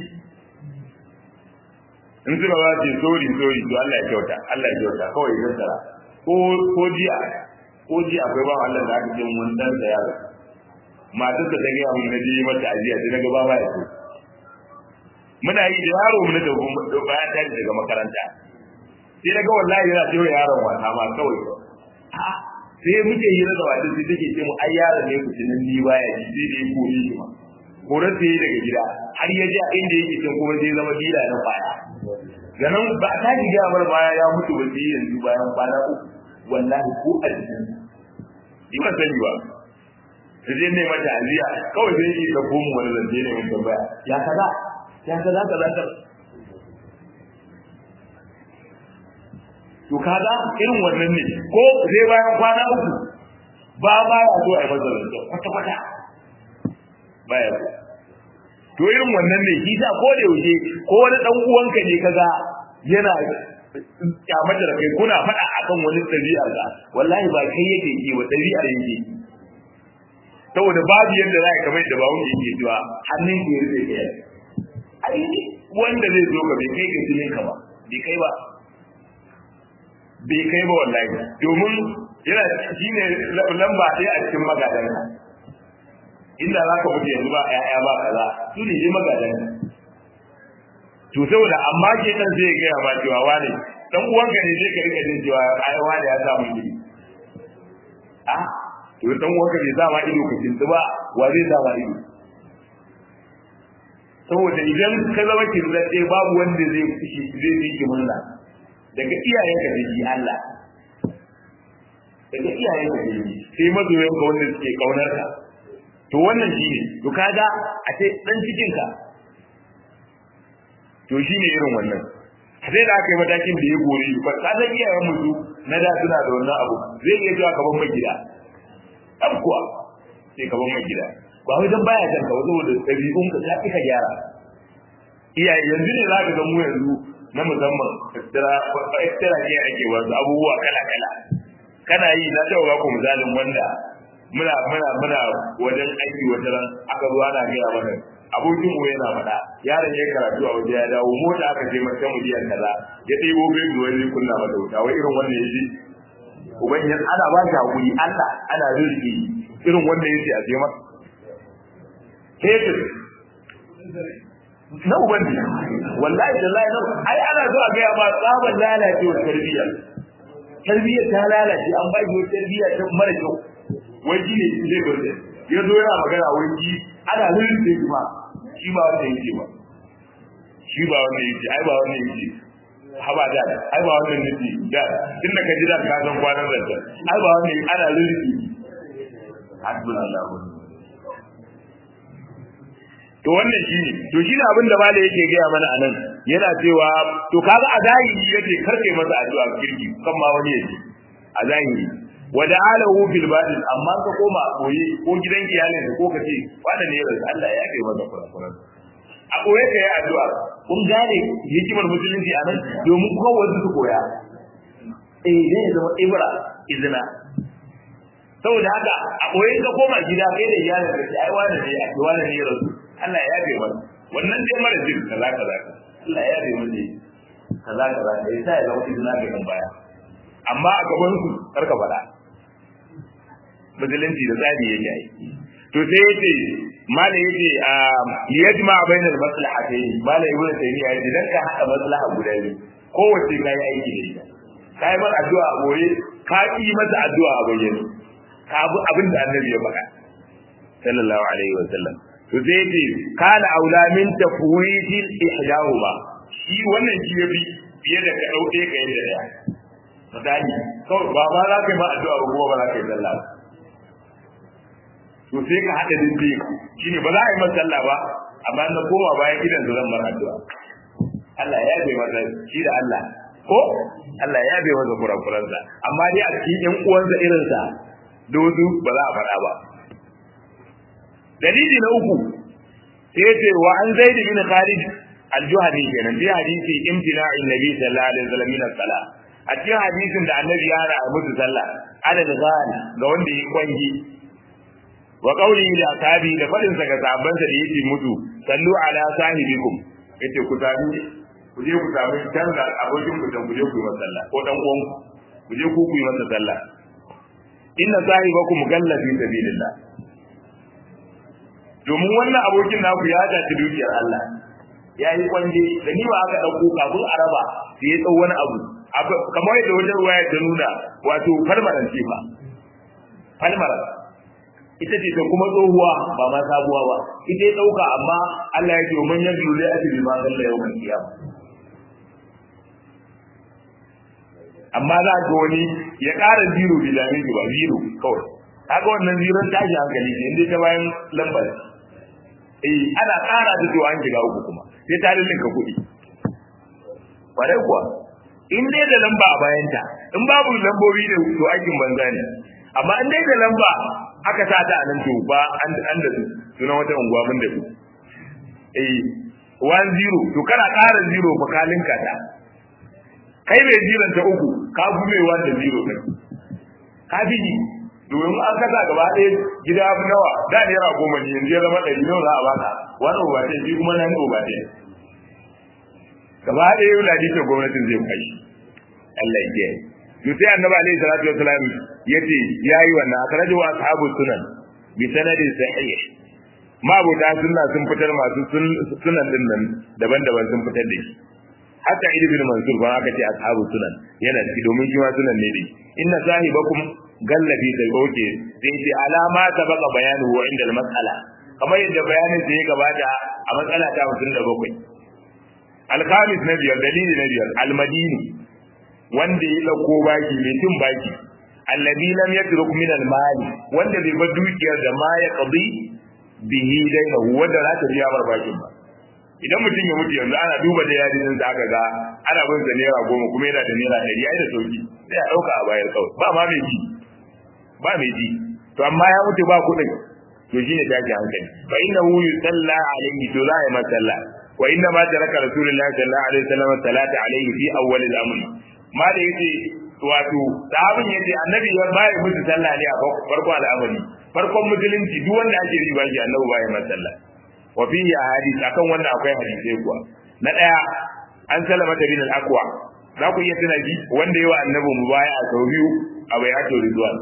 in suka ba su sori sori to Allah ya kyauta Allah ya kyauta kawai ya tsara ko ko jiya ko jiya akwai ba Allah da aka ce mun dan da yaro matar da ta ga mun na je mata ajiya sai naga baba ya so muna yi da yaro mun da bayan ta daga makaranta sai naga wallahi yana cewa yaron wata ma kawai sai muke hira da wata sai take ce mu ai yaron ne ku tunan ni baya ji sai da ya kore shi ma kore sai daga gida har ya ji a inda yake can kuma sai zama dila na baya ganin ba ta ji ga bar baya ya mutu ba sai yanzu bayan kwana uku wallahi ko a jikin ni ba sani ba su je ne mata aziya kawai zai yi da komu wani zance ne mun tambaya ya kaza ya kaza kaza kaza to kaga irin wannan ne ko sai bayan kwana uku ba ba ya zo a yi masa zance kwata kwata baya zo to irin wannan ne shi sa ko da yaushe ko wani dan uwanka ne kaga yana kyamata da kai kuna faɗa akan wani ɗabi'ar ka wallahi ba kai yake yi wa ɗabi'ar yake saboda babu yadda za ka kamar da bawun yake cewa hannun ke rufe kai ai wanda zai zo ka bai kai ka jinin ka ba bai kai ba bai kai ba wallahi domin yana shine lamba ɗaya a cikin magadanka inda za ka mutu yanzu ba ƴaƴa ba kaza su ne dai magadan to saboda amma ke dan zai gaya ma cewa wane dan uwanka ne zai ka rika jin cewa ai wane ya samu gidi a to dan uwanka bai sa ma ido ka kintu ba wa zai sa ma ido saboda idan ka zama kinzaɗe babu wanda zai fushi zai yi ki murna daga iyayenka da shi Allah daga iyayenka da shi sai mazoyanka wanda suke kaunar ka to wannan shi ne to kaga a ce dan cikin ka to shi ne irin wannan sai da aka yi matakin da ya gori ba ka san iyayen mutu na da suna da wannan abu zai iya zuwa gaban mai gida ɗan kuwa sai gaban mai gida ba wai dan baya kanka ba saboda ɗabi'un ka sai ka gyara iyaye yanzu ne za ka ga mu yanzu na musamman extra extra ke ake wasu abubuwa kala kala kana yi na taɓa ba ku misalin wanda muna muna muna wajen aiki wata ran aka zo ana gaya mana abokin mu yana faɗa yaron ya karatu a waje ya dawo mota aka je mata miliyan kaza ya ɗebo bai zuwa zai kunna mata wuta wai irin wannan yaji ubanyan ana ba shi hakuri Allah ana rizki irin wannan yaji a je masa kefir na ubangi wallahi tallahi na ai ana zo a gaya ba tsaban lalacewar tarbiyya tarbiyya ta lalace an ba shi tarbiyya ta mara kyau wai shi ne zai gwarde ya zo yana magana wai shi ana lulluɓe shi ma shi ba wanda yake ba shi ba wanda yake ai ba wanda yake haba da ai ba wanda yake da tunda ka ji da ka san kwanan zanta ai ba wanda yake ana lulluɓe hasbunallahu to wannan shine to shine abin da malai yake gaya mana anan yana cewa to kaga a zahiri yake karkai masa addu'a kirki kan ma wani yake a zahiri wada alahu fil batin amma ka koma a koyi ko gidan iyalin ka ko kace wanda ne yanzu Allah ya kai masa kurakuran a koye ka yi addu'a kun gane hikimar musulunci a nan domin kowa su koya eh ne ya zama ibra izina saboda haka a koye ka koma gida kai da iyalin ka ce ai wani ne ai wani ne yanzu Allah ya kai masa wannan dai mara jin kaza kaza Allah ya kai masa kaza kaza sai ya zama izina ga kan baya amma a gaban su karka faɗa musulunci da tsari yake yi to sai yace mala yace a yajma bainal maslahatayn mala ibnu taymiya yace dan ka hada maslaha guda biyu kowace kai aiki da ita kai mar addu'a a boye ka yi mata addu'a a bayyane ka bi abin da annabi ya faɗa sallallahu alaihi wa sallam to sai yace kana aula min tafwidil ihdahuma shi wannan shi yafi fiye da ka dauke ka yadda daya misali kawai ba ma za ka yi ma addu'a ba kuma ba za ka yi sallah ba to sai ka haɗa dindi shi ne ba za a yi masa sallah ba amma na koma bayan gidan da zan mara addu'a Allah ya bai masa shi da Allah ko Allah ya bai masa kurakuransa amma dai a cikin ƴan uwansa irinsa da wasu ba za a faɗa ba dalili na uku sai ce wa an zaid bin khalid al-juhani kenan bi hadisi imtina'in nabi sallallahu alaihi wasallam min as-salah a cikin hadisin da annabi ya hana musu sallah adad ghal ga wanda ya kwangi wa qawli da tabi da fadin sa ga sahabban sa da yake mutu sallu ala sahibikum yace ku tabi ku je ku tabi canza abokin ku dan ku je ku yi masa sallah ko dan uwan ku je ku ku yi masa sallah inna sahibakum galla fi sabilillah domin wannan abokin naku ya dace dukiyar Allah ya yi kwanje da ni ba aka dauko kafin araba sai ya tsau wani abu kamar yadda wajen ruwaya ta nuna wato falmaran ce ba falmaran ita ce ta kuma tsohuwa ba ma sabuwa ba ita ya dauka amma Allah ya ce man yanzu lai ajri ma kalla yawmal qiyamah amma za ga wani ya ƙara zero bi dame ba zero kawai kaga wannan ziran tashi hankali ne inda ta bayan lambar eh ana ƙara da to an shiga uku kuma sai ta lullunka kuɗi kwarai kuwa in dai da lamba a bayanta in babu lambobi ne to aikin banza ne amma in dai da lamba aka sa ta a nan to ba an an da su sunan wata unguwa mun da su eh one zero to kana ƙara zero fa ka linka ta kai mai jiran ta uku ka gume wanda zero ne ka fi domin an kasa gaba ɗaya gida nawa da naira goma ne yanzu ya zama ɗari nawa za a baka wani obatai shi kuma nan obatai gaba ɗaya yau ladita gwamnatin zai kai Allah ya kiyaye to sai annabi alaihi salatu wasalam yace yayi wannan akhrajahu ashabu sunan bi sanadin sahih mabuta sunna sun fitar masu sunan din nan daban-daban sun fitar da shi hatta ibn mansur ba aka ce ashabu sunan yana ciki domin shi ma sunan ne dai inna sahibakum gallabi da oke sai ce alama ta baka bayanu wa inda mas'ala kamar yadda bayanin da ya gabata a matsala ta 57 alkhamis na biyar dalili na biyar almadini wanda ya dauko baki mai tun baki alladhi lam yatruk min almali wanda bai bar dukiyar da ma ya qadi bihi daina wanda za ta biya barbakin ba idan mutum ya mutu yanzu ana duba da yadin da aka ga ana bin sa naira goma kuma yana da naira ɗari ai da sauki sai a ɗauka a bayar kawai ba ma mai ji ba mai ji to amma ya mutu ba kuɗin to shine tashi hankali fa innahu yusalla alayhi to za a yi masa sallah wa inna ma taraka rasulullahi sallallahu alaihi wasallam salata alayhi fi awwal al-amr ma da yace wato sahabin yace annabi ya bayar musu sallah ne a farko al'amari farkon musulunci duk wanda ake riba shi annabi bayar masa sallah wa fihi ahadith akan wannan akwai hadisi kuwa na daya an salama da bin al-aqwa za ku iya tuna ji wanda yawa annabi mubaya sau biyu a bayatul ridwan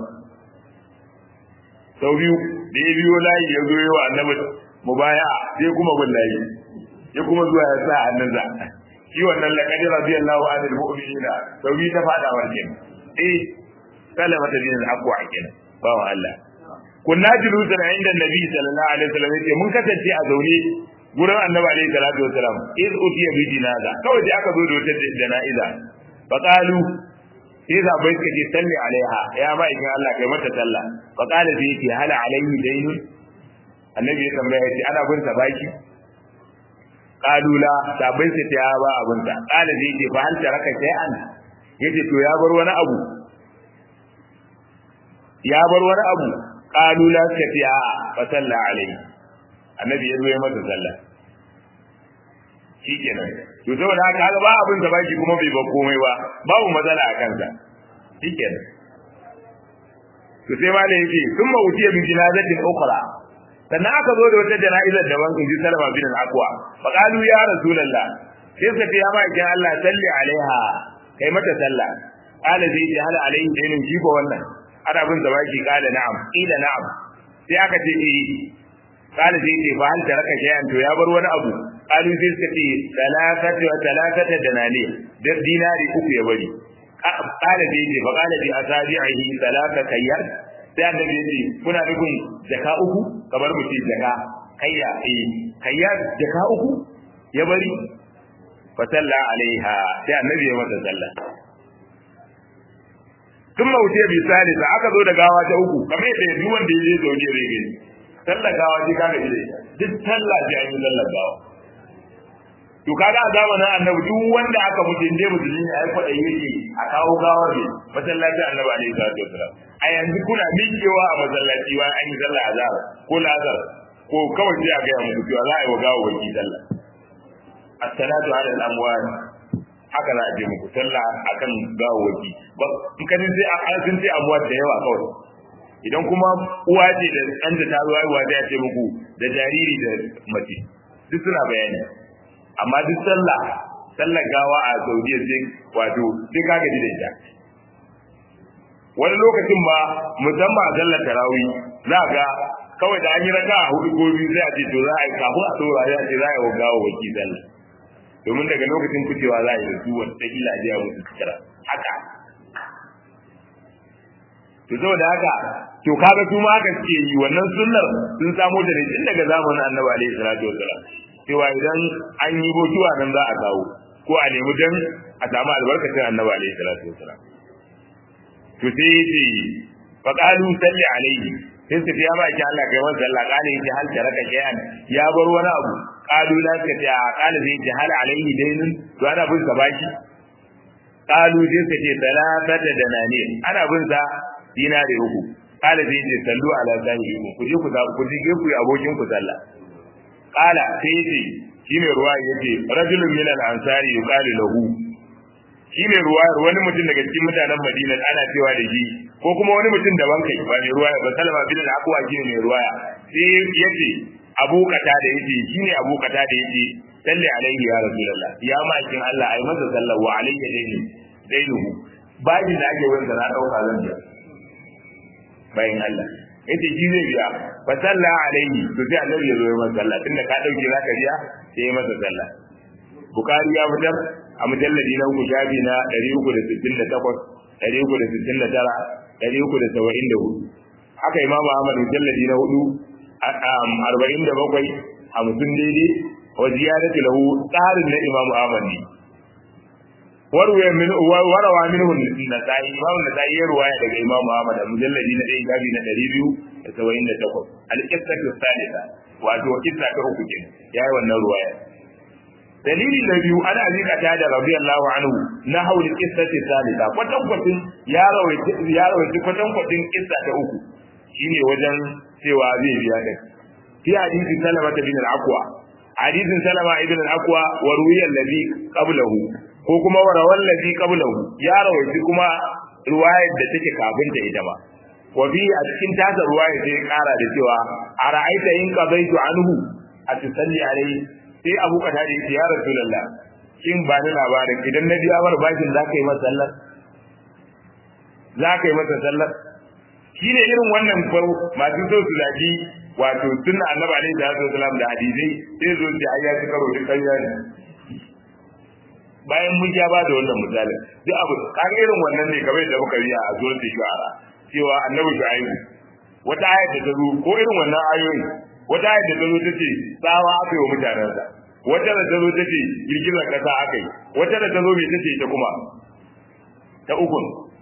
sau biyu da ya biyo layi ya zo yawa annabi mubaya sai kuma bin layi ya kuma zuwa ya sa hannunsa shi wannan laqad radiyallahu anil mu'minina sau biyu ta fada warke eh salama da bin al-aqwa kenan bawan Allah kunna julusan inda nabi sallallahu alaihi wasallam yace mun kasance a zaune gurin annabi alaihi salatu wasallam iz utiya bi jinaza kawai da aka zo da wata jana'iza fa qalu sai zabai suka ce salli alaiha ya ba ikin Allah kai mata sallah fa qala sai yace hal alaihi daynun annabi ya tambaya yace ana bin sa baki qalu la sabai sai ta ba abin sa qala sai yace fa hal taraka shay'an yace to ya bar wani abu ya bar wani abu qalu la tafiya fa salla alaihi annabi ya zo ya masa sallah shikenan to saboda haka haka ba abin da baki kuma bai ba komai ba babu matsala a kansa shikenan to sai malai yake sun ma wuce bi jinazatin ukhra sannan aka zo da wata jana'izar daban in ji salama bin al-aqwa fa qalu ya rasulullah sai suka ce ya ma ikin Allah salli alaiha kai mata sallah qala zai ji hal alaihi dainin shi ko wannan ana bin da baki qala na'am ila na'am sai aka ce eh qala zai ce fa hal taraka shay'an to ya bar wani abu qalu sai suka ce salatatu wa salatata danani da dinari uku ya bari qala zai ce fa qala bi asabi'ihi salata kayyar sai annabi ya ce kuna nufin jaka uku kamar mu ce jaka kayya eh kayya jaka uku ya bari fa salla alaiha sai annabi ya masa sallah tun mauce bi salisa aka zo da gawa ta uku kamar yadda duk wanda ya je zaune zai gani sallar gawa ce kaga ide duk sallah ce an yi sallar gawa to kaga a zamanin annabi duk wanda aka mutu inda musulmi ne ai kwaɗayi yake a kawo gawar ne masallacin annabi alaihi salatu wasalam a yanzu kuna miƙewa a masallaci bayan an yi sallah azhar ko lazar ko kawai sai a gaya muku cewa za a yi wa gawa waki sallah as-salatu ala al-amwat haka za a je muku sallah akan gawa waki ba in kadin sai an sun sai amwat da yawa kawai idan kuma uwa ce da ɗan ta zo haihuwa ta ce muku da jariri da mace duk suna bayani amma duk sallah sallar gawa a saudiya sai wato sai ka gaji da ita wani lokacin ba musamman a sallar tarawih za ga kawai da an yi raka a hudu ko biyu sai a ce to za a yi kafin a tsora ya ce za a yi wa gawa waki sallah domin daga lokacin ficewa za a yi da su wata ila jiya musu kira haka to saboda haka to kaga su ma haka suke yi wannan sunnar sun samo da ne tun daga zamanin annabi alaihi salatu wasalam cewa idan an yi botuwa nan za a kawo ko a nemi dan a samu albarkacin annabi alaihi salatu wasalam to sai yace fa qalu salli alaihi sai su ya ba ki Allah kai wannan sallah kale yace hal taraka shay'an ya bar wani abu qalu la ka ta qala zai ji hal alaihi dainun to ana bin sa baki qalu sai su ce salatata danani ana bin sa dinari uku qala zai ce sallu ala sahibi ku je ku za ku je ku yi abokin ku sallah qala sai ce shine ruwa yace rajulun min al-ansari yuqalu lahu shine ruwa wani mutum daga cikin mutanen Madina ana cewa da shi ko kuma wani mutum daban kai ba mai ruwaya ba Salama bin al-Aqwa shine mai ruwaya sai yace Abu Kata da yace shine Abu Kata da yace salli alaihi ya rasulullah ya ma'aikin Allah ai masa sallahu wa alayhi daini dainuhu bayin da ake wanda na dauka zan biya bayin Allah yace shi zai biya fa salla alaihi to sai annabi ya zo ya masa sallah tunda ka dauke zaka biya sai ya masa sallah Bukhari ya fitar a mujalladi na uku shafi na 368 369 haka imamu ahmad mujalladi na hudu arba'in da bakwai hamsin daidai wa ziyadatu lahu tsarin na imamu ahmad ne warwaya min warawa minhu nasai imamu nasai ya ruwaya daga imamu ahmad a mujalladi na ɗaya shafi na ɗari biyu da saba'in da takwas al-qissatu salisa wato kissa ta uku kenan yayi wannan ruwaya dalili na biyu ana zika ta da radiyallahu anhu na hauli qissati salisa kwatan kwatin ya rawaita ya rawaita kwatan kwatin kissa ta uku shine wajen cewa zai biya din fi hadisin salama bin al-aqwa hadisin salama ibn al-aqwa wa ruwiya alladhi qablahu ko kuma wa rawal ladhi qablahu ya rawaita kuma ruwayar da take kafin ta ita ba wa fi a cikin tasa ruwaya sai kara da cewa ara'aita in qadaitu anhu atusalli alayhi sai abu kata da yake ya rasulullah kin ba ni labarin idan na biya bar bashin za ka yi masa sallar za ka yi masa sallar shi ne irin wannan fau masu so su zaki wato sunna annabi alaihi salatu wasalam da hadisai sai zo su ayya su karo duk ƙarya ne bayan mun ja ba da wannan misalin duk abu kaga irin wannan ne kamar da muka riya a zuwan shu'ara cewa annabi shu'aibu wata ayat da ta zo ko irin wannan ayoyi wata ayat da ta zo tace tsawa aka yi wa mutanensa wata da ta zo tace girgizar kasa aka yi wata da ta zo mai tace ita kuma ta uku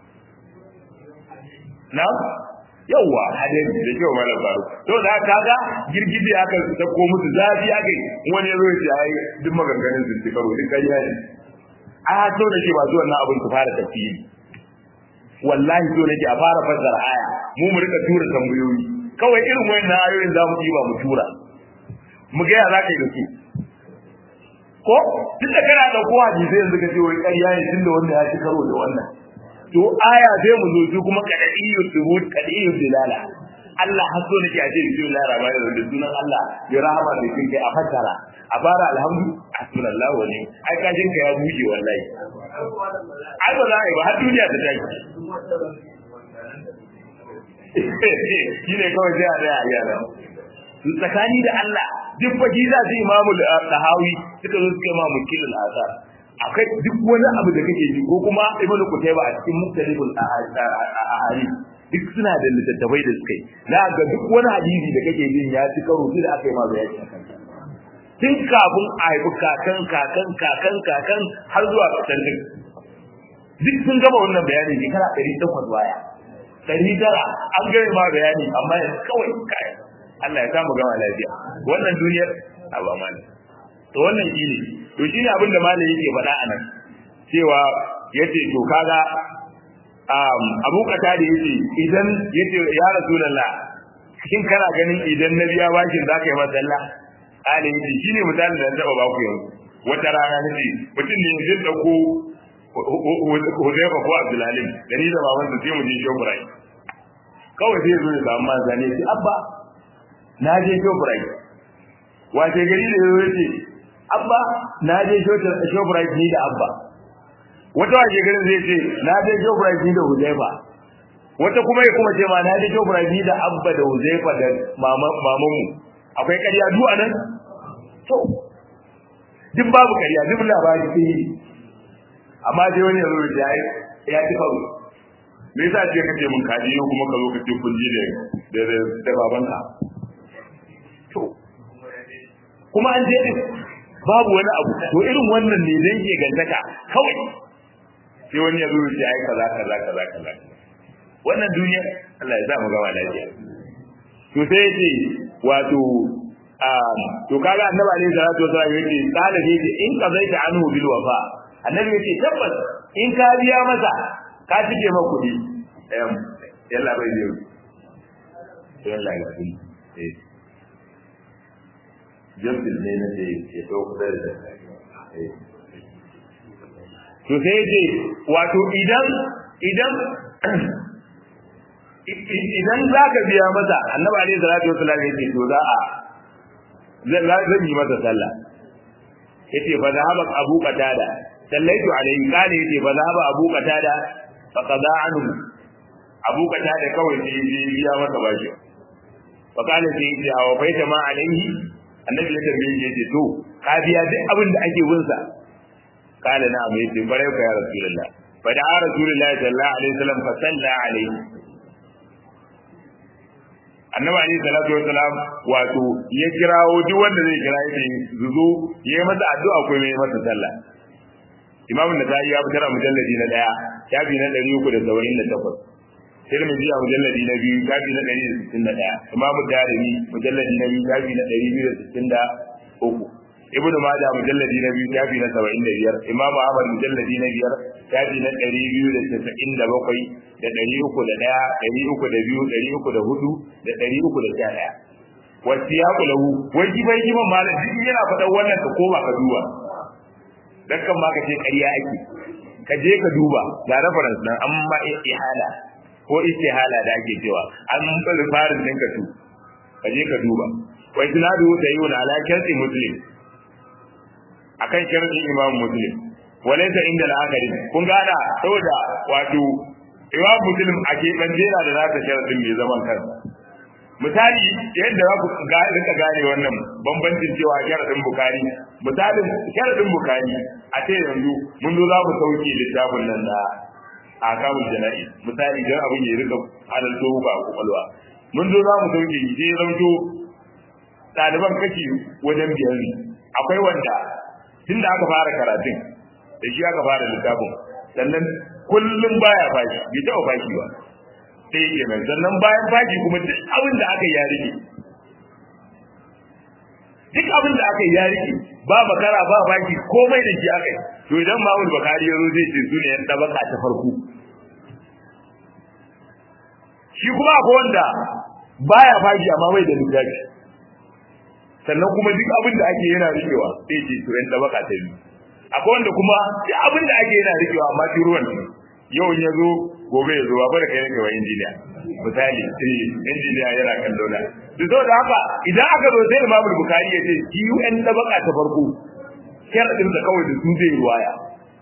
na yawwa hadari da kyau malam faru to da kaga girgije aka sako musu zafi aka yi wani ya zo ya ce ai duk maganganun sun ci karo duk ƙarya ne a so da ke ba zuwan nan abin su fara tafsiri wallahi so nake a fara fassara aya mu mu rika tura tambayoyi kawai irin wayannan ayoyin za mu yi ba mu tura mu ga ya za ka yi da su ko tun da kana ɗauko hadisi yanzu ka ce wai ƙarya ne tun da wanda ya ci karo da wannan to aya sai mu zo su kuma kadaiyu subut kadaiyu dilala Allah har so nake a ce bismillahir rahmanir rahim da sunan Allah ya rahama da kin kai a fatara a bara alhamdu asmalallahu wa ni'am ai kajin ka ya buje wallahi ai ba za a yi ba har duniya ta tashi shine kawai sai a tsaya a yana tsakani da Allah duk faji za su imamu tahawi suka zo suka ma mukilul asar akwai duk wani abu da kake ji ko kuma ibnu kutayba a cikin muktalibul ahadi duk suna da littattafai da suka yi za ga duk wani hadisi da kake jin ya ci karo da aka yi ma bayani akan tun kafin a haifi kakan kakan kakan kakan har zuwa kasan din duk sun gama wannan bayani shekara ɗari takwas baya ɗari tara an gama ma bayani amma yanzu kawai kai Allah ya samu gama lafiya wannan duniyar a ba malam to wannan shi ne to shi ne abin da malam yake faɗa a nan cewa yace to kaga um abu kata da yace idan yace ya rasulullah kin kana ganin idan na biya bashin zaka yi masa sallah ali yace shine misalin da taba ba ku yanzu wata rana nace mutum ne zai dauko Hudayfa ko Abdulalim da ni da baban sa sai mu je Shobrai kawai sai zo ya samu manzane shi abba na je Shobrai wace gari da yazo yace abba na je Shobrai ni da abba wata wace garin zai ce na je Shobrai ni da Hudayfa wata kuma ya kuma ce ma na je Shobrai ni da abba da Hudayfa da mamanmu akwai ƙarya du a nan to duk babu ƙarya duk labari sai yi amma dai wani yanzu da ya ya ci kawo me yasa ce kace mun kaji yau kuma ka zo ka ce kun ji da da da babanka to kuma an je din babu wani abu to irin wannan ne dan ke gantaka kawai sai wani ya zo ya ce ai kaza kaza kaza kaza wannan duniya Allah ya sa mu gama lafiya to sai yace wato to kaga annabi alaihi salatu wasallam yace qala yace in qazaita anhu bil wafa annabi yace tabbas in ka biya masa ka cike ma kuɗi eh yalla bai biyo yalla ga kuɗi eh jambil ne na ce ya dauko da eh to sai yace wato idan idan idan za ka biya masa annabi alaihi salatu wasallam yace to za a zan yi masa sallah yace fa zahaba abu qatada sallaitu alaihi kana yace fa zahaba abu qatada fa qada anhu abu qatada kawai sai ya biya masa bashi fa kana sai yace awa baita ma alaihi annabi ya tambaye shi yace to ka biya duk abin da ake bin sa kana na mai yace bare ka ya rasulullah fa da rasulullah sallallahu alaihi wasallam fa salla alaihi annabi alayhi salatu wassalam wato ya kirawo duk wanda zai kira yake zuzo ya yi masa addu'a ko mai masa sallah imamu da ya fitar a mujalladi na daya shafi na 378 tirmidhi a mujalladi na biyu shafi na 161 imamu darimi mujalladi na biyu shafi na 263 ibnu majah mujalladi na biyu shafi na 75 imamu ahmad mujalladi na biyar shafi na 297 da ɗari uku da ɗaya ɗari uku da biyu ɗari uku da hudu da ɗari uku da sha ɗaya wasu ya kula hu wai giban giban malam duk yana faɗan wannan ka koma ka duba dan kan ma ka ce ƙarya ake ka je ka duba ga reference nan an ma ihala ko istihala da ake cewa an bari farin ɗin ka tu ka je ka duba wai sinadu da yi wani alaƙar muslim akan sharɗin imam muslim walaita inda la'akari kun gada saboda wato imam muslim a keɓance yana da nasa sharaɗin mai zaman kansa misali yadda za ku rika gane wannan bambancin cewa sharaɗin bukari misalin sharaɗin bukari a ce yanzu mun zo za mu sauke littafin nan da a kamun jana'i misali don abin ya rika halarto ba kwakwalwa mun zo za mu sauke shi sai zamto ɗaliban kashi wajen biyar ne akwai wanda tun da aka fara karatun da shi aka fara littafin sannan kullum baya fashi bai taɓa fashi ba sai yake nan sannan bayan fashi kuma duk abin da aka yi ya rike duk abin da aka yi ya rike ba makara ba fashi komai da shi aka yi to idan ma'ul bakari ya zo zai ce su ne yan tabaka ta farko shi kuma akwai wanda baya fashi amma bai da littafi sannan kuma duk abin da ake yana rikewa sai ce to yan tabaka ta biyu akwai wanda kuma duk abin da ake yana rikewa amma shi ruwan ne yau ya zo gobe ya zo ba da kai wa injiniya misali eh injiniya yana kan dauna duk da haka idan aka zo sai Imam Bukhari ya ce UN da baka ta farko sharadin da kawai da su zai ruwaya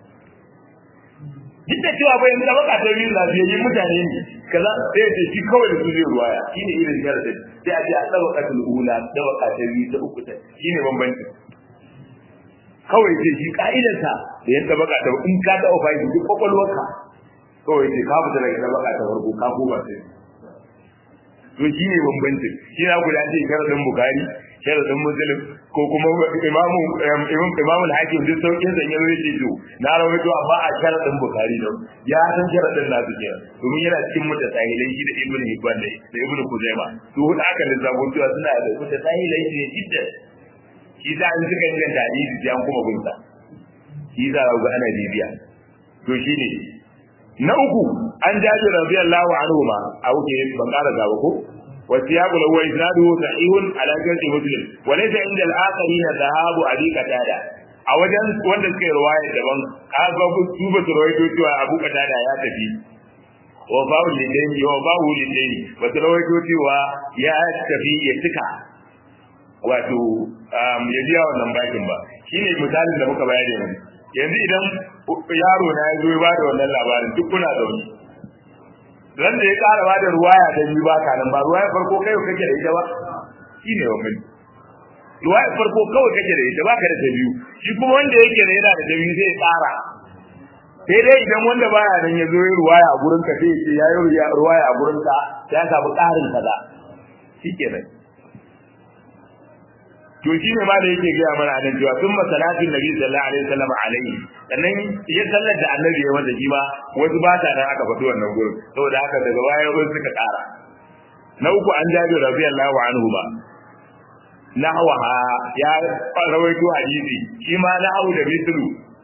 duk da cewa bayan da baka ta biyu lafiyayyen mutane ne kaza sai ya ce shi kawai da su zai ruwaya shine irin sharadin sai a ce a tabaqatul ula tabaka ta biyu ta uku ta shine bambanci kawai ce shi ka'idarsa da yadda baka ta in ka taɓa fahimci duk kwakwalwarka kawai ce ka fita daga tabaka ta farko ka koma sai to shi ne bambancin shi na guda ce sharadin bukari sharadin muslim ko kuma imamu imamu hakim duk saukin sa yanzu yake to na rawaito amma a sharadin bukari don ya san sharadin na su kenan domin yana cikin mutasahilai shi da ibnu hibban da da ibnu kuzaima to hudu aka lissafo cewa suna da mutasahilai ne jiddan shi za an suka inganta hadisi sai an kuma gunsa shi za a ga ana bibiya to shi ne na uku an jaji radiyallahu anhu ma a wuce ban ƙara gaba ko والسياق له إسناده صحيح على شرط مسلم وليس عند الآخرين ذهاب أبي قتادة a wajen wanda suka yi ruwaya daban ka ga su ba su rawaito cewa Abu Qatada ya tafi wa ba'u lidaini wa ba'u lidaini ba su rawaito cewa ya tafi ya tuka wato ya biya wannan bakin ba shine misalin da muka bayar yanzu yanzu idan yaro na ya zo ya bada wannan labarin duk kuna da wani ran da ya ƙara ba da ruwaya da biyu ba ka nan ba ruwaya farko kai kake da ita ba shi ne wannan ruwaya farko kawai kake da ita ba ka da ta biyu shi kuma wanda yake da yana da ta biyu zai ƙara sai dai idan wanda baya nan ya zo ya ruwaya a gurin ka sai ya yi ruwaya a gurin ka ya samu ƙarin kaza shi kenan to shi ne ma da yake gaya mana nan cewa sun masalatin nabi sallallahu alaihi wasallam alaihi sannan ya sallar da annabi ya masa shi ma wasu ba ta nan aka faɗi wannan gurin saboda haka daga baya wasu suka ƙara na uku an jabi radiyallahu anhu ba nahwaha ya rawaito hadisi shi ma nahwu da mislu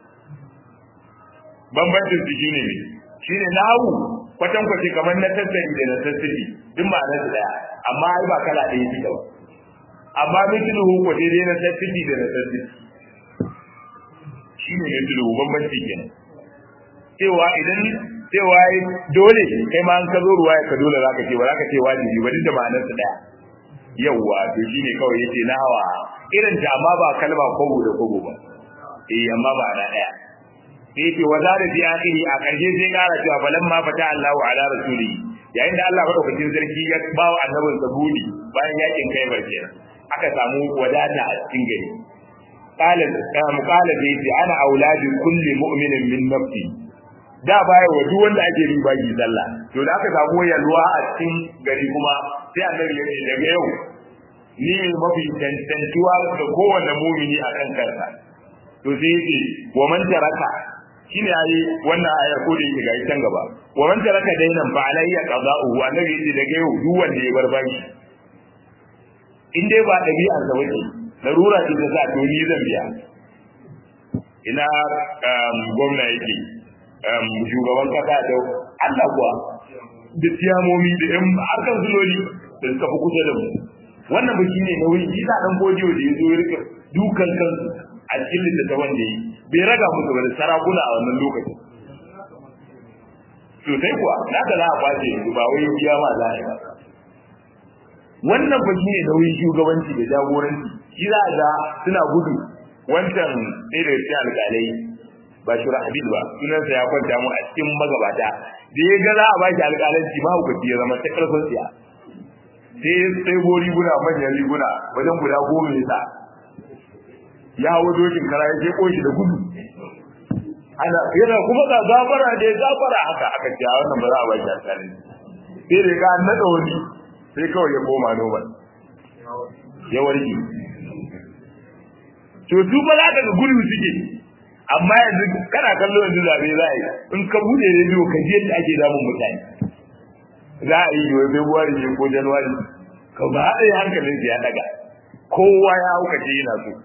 bambancin su shine ne shine nahwu kwatan kwace kamar na tasiri da na tasiri duk ma'anar su daya amma ai ba kala ɗaya take ba amma mislu ko daidai na tasiri da na tasiri shine mislu bambanci kenan cewa idan cewa dole kai ma an ka zo ruwa ka dole zaka ce ba zaka ce wajibi ba duk da ma'anar su daya yawwa to shine kawai yace na hawa irin ta amma ba kalma kogo da kogo ba eh amma ba na daya sai ce wa zara fi akhiri a karshe sai kara cewa falamma fata Allahu ala rasuli yayin da Allah madaukakin sarki ya ba wa annabin sabuni bayan yakin kai barke aka samu wadata a cikin gari qala muqala da yace ana auladi kulli mu'minin min nafsi da baya wa duk wanda ake bin baki sallah to da aka samu yalwa a cikin gari kuma sai annabi ya ce daga yau ni ne mafi tantantuwa da kowanne mumini a kan kansa to sai yace wa man taraka shine yayi wannan ayar ko da yake ga can gaba wa man taraka dainan fa alayya qada'uhu annabi yace daga yau duk wanda ya bar baki in dai ba dabi'ar sa bace larura ce ta sa to ni zan biya ina gwamna yake shugaban kasa da Allah kuwa da tiyamomi da yan harkar zuloli da suka fi kusa da mu wannan ba shine nauyi shi sa dan godiyo da yazo ya rika dukan kansu a cikin littattafan da yi bai raga musu ba da sarakuna a wannan lokacin sosai kuwa na ka za a kwace yanzu ba wai biya ma za a yi ba wannan ba shine nauyin shugabanci da jagoranci shi za a ga suna gudu wancan ɗaya daga cikin alƙalai ba shura habib ba sunansa ya kwanta mu a cikin magabata da ya ga za a ba shi alƙalanci ma hukunci ya zama ta ƙarfin siya sai sai go riguna manyan riguna wajen guda goma ya sa ya hawo dokin kara ya je koshi da gudu ana yana kuma ga gafara da gafara haka aka ce wannan ba za a ba shi alƙalanci sai da ga naɗa wani sai kawai ya koma noman ya warke to su ba za ka ga gudu suke amma yanzu kana kallo yanzu zabe za a yi in ka bude rediyo ka ji yadda ake damun mutane za a yi wai february ne ko january ka ba a yi hankalin ya daga kowa ya hauka ce yana so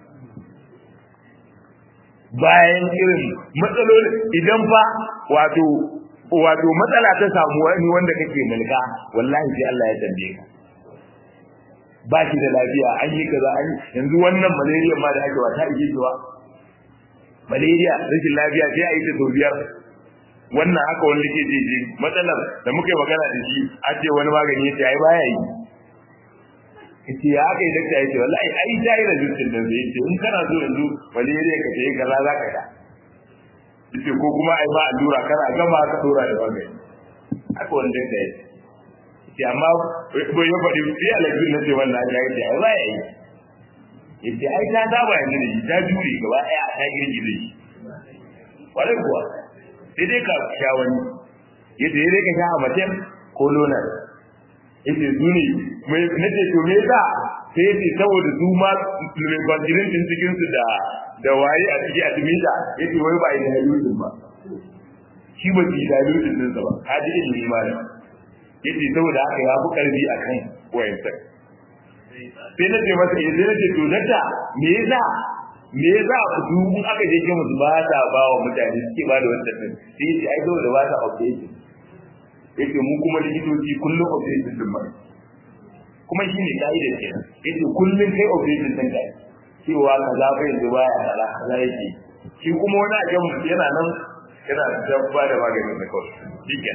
bayan irin matsaloli idan fa wato wato matsala ta samu wani wanda kake mulka wallahi sai Allah ya tambaye ka ba shi da lafiya an yi kaza an yanzu wannan malaria ma da ake wata ike cewa malaria rashin lafiya sai a yi ta sau biyar wannan haka wani ke ce ce matsalar da muka yi magana da shi a ce wani magani ya ce ai baya yi ce ya aka yi dakta ya ce wallahi ai ta yi rajistin da zai ce in kana so yanzu malaria ka ce kaza za ka da ce ko kuma ai ba allura kana gama ka dora da magani haka wani dakta ya ce ce amma ko ya faɗi sai alaƙin na ce wannan ya ce ai baya yi yace ai ta saba yanzu da shi ta jure gaba ɗaya ta girgize shi kwarai kuwa sai dai ka sha wani yace sai dai ka sha amatem ko lonar yace su ne na ce to me yasa sai yace saboda su ma mai kwantirin din cikin su da da waye a ciki a timita yace wai ba yi da halutun ba shi ba shi da halutun din sa ba ka ji ilimi malam yace saboda haka ya fi karfi akan wayansa sai na ce masa sai na ce to nata me yasa me yasa ku in aka je ke musu ba ta ba wa mutane suke ba da wannan din sai yace ai dole ba ta update yace mu kuma likitoci kullum update din mai kuma shine kaida ce yace kullum kai update din kai cewa kaza fa yanzu baya kaza kaza yake shi kuma wani a kan yana nan yana dabba da maganin da kawai shiken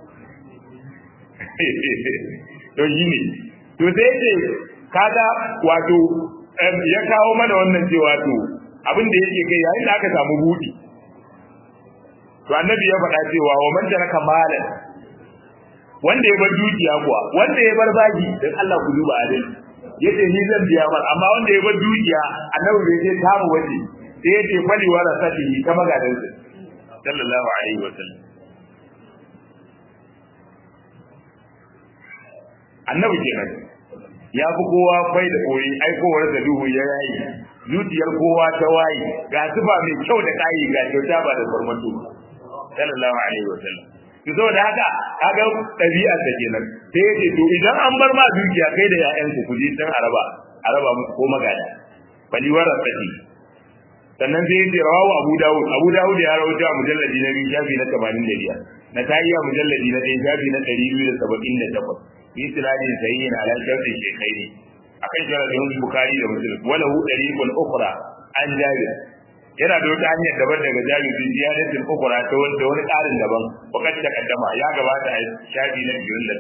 to shi ne to sai ce kaga wato ya kawo mana wannan cewa to abin da yake kai yayin da aka samu budi to annabi ya faɗa cewa wa man taraka malan wanda ya bar dukiya kuwa wanda ya bar baki dan Allah ku duba adal yace ni zan biya mar amma wanda ya bar dukiya annabi bai ce ta mu waje sai yace fali wa rasatihi ta magadan sa sallallahu alaihi wa sallam annabi kenan ya fi kowa kwai da koyi aikowar da duhu ya yayi zuciyar kowa ta waye ga zuba mai kyau da kayi ga kyauta ba da farmato sallallahu alaihi wa sallam to saboda haka kaga ɗabi'ar da kenan sai yace to idan an bar ma dukiya kai da ƴaƴanku ku je san araba araba muku ko magada bali warasati sannan sai yace rawahu abu dawud abu dawud ya rawaito a mujalladi na biyu shafi na 85 na tayyiya mujalladi na ɗaya shafi na 278 bi sinadin sayyin ala sharti shaykhaini akan sharadin bukhari da muslim wala hu dariqul ukhra an jabir yana da wata hanyar daban daga jabir bi ziyadatin ukhra ta wanda wani karin daban wakati ta kaddama ya gabata a shafi na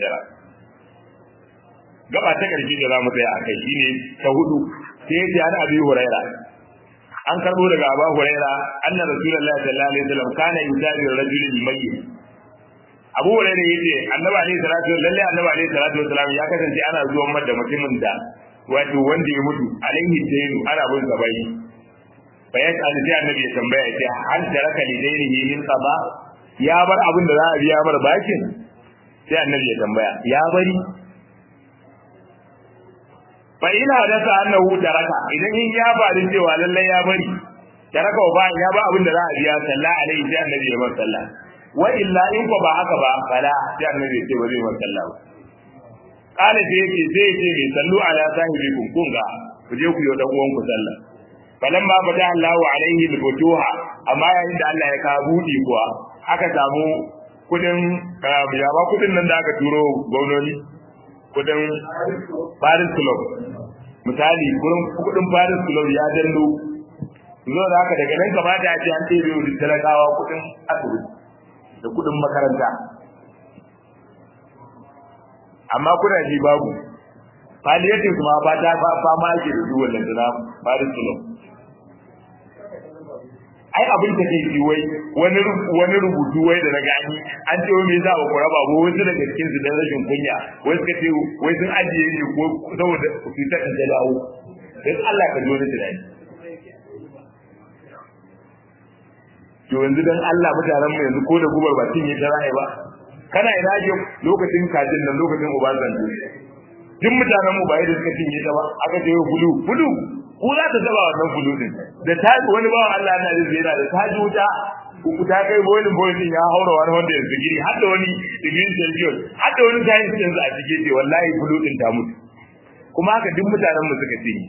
29 gaba ta karshe da zamu tsaya akai shine ta hudu sai ya ji an abi huraira an karbo daga abu huraira anna rasulullahi sallallahu alaihi wasallam kana yusabi rajulin mayyit abu hurairah yace annabi alaihi salatu lalle annabi alaihi salatu wasalam ya kasance ana zuwan mar da mutumin da wato wanda ya mutu alaihi dainu ana bin sa bai fa ya tsali sai annabi ya tambaya yace hal taraka li dainihi min qada ya bar abin da za a biya mar bakin sai annabi ya tambaya ya bari fa ina da sa annahu taraka idan in ya faru cewa lalle ya bari taraka ba ya ba abin da za a biya sallallahu alaihi sai annabi ya bar sallah wa illa in ko ba haka ba fala sai annabi ya ce ba zai bar sallah ba kala sai yake sai yake mai sallu ala sahibikum kun ga ku je ku yi dan uwan ku sallah falan ma bada Allah alaihi al-futuha amma yayin da Allah ya ka budi kuwa aka samu kudin ya ba kudin nan da aka turo gwamnati kudin Paris Club misali kudin Paris Club ya dando zo da haka daga nan kamata a ce an ɗebe wa talakawa kudin asibiti da kudin makaranta amma kuna ji babu palliative ma ba ta fama ake da su wannan da Paris Club ai abin da kai ji wai wani wani rubutu wai da naga an an ce wai me yasa ba ku raba ba wasu daga cikin su dan rashin kunya wai suka ce wai sun ajiye ne ko saboda su ta da dawo dan Allah ka zo da tunani to yanzu dan Allah mutanen mu yanzu ko da gubar ba tin yi ta ra'ayi ba kana ina je lokacin kajin nan lokacin Obasanjo duk mutanen mu ba yadda suka cinye ta ba aka ce bulu bulu ku za ta taba wannan bulu din da ta wani bawan Allah na da zira da ta ji wuta ku ta kai boilin boilin ya haura wani wanda yanzu giri har da wani degree celsius har da wani science yanzu a cikin ce wallahi bulu din ta mutu kuma haka duk mutanen mu suka cinye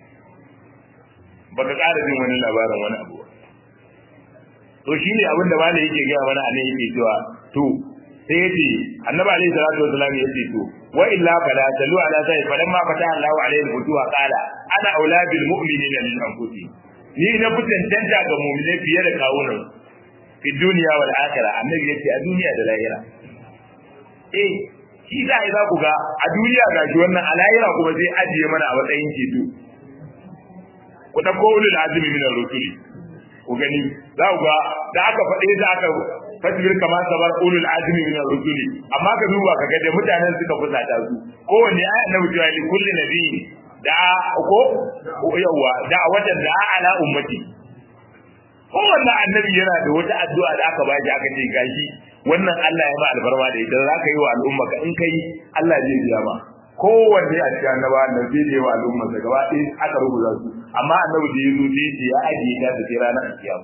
baka ƙara jin wani labarin wani abu ba to shine abin da malai yake gaya mana anan yake cewa to sai yace annabi alaihi salatu wasallam yace to wa illa fala talu ala sai falamma fata Allahu alaihi alfutuha qala ana auladul mu'minina min anfusihim ni na fitan danta ga mu'mine fiye da kawunan fi duniya wal akhirah annabi yace a duniya da lahira eh shi da ai za ku ga a duniya gashi wannan a lahira kuma zai ajiye mana a matsayin ceto ku dauko ulul azmi min ar-rusuli ku gani za ku ga da aka faɗe da aka fasbir kama sabar ulul azmi min ar-rusuli amma ka duba ka ga da mutanen suka fusata su kowanne ayi annabi cewa li kulli nabi da ko yawa da wata da ala ummati kowanne annabi yana da wata addu'a da aka bashi aka ce gashi wannan Allah ya ba albarma da ita za ka yi wa al'umma ka in kai Allah zai biya ma kowanne a cikin annaba nan sai da yawa al'umma da gaba ɗaya aka rubuta su amma annabi da ya zo sai ya ajiye ta da sai ranar kiyama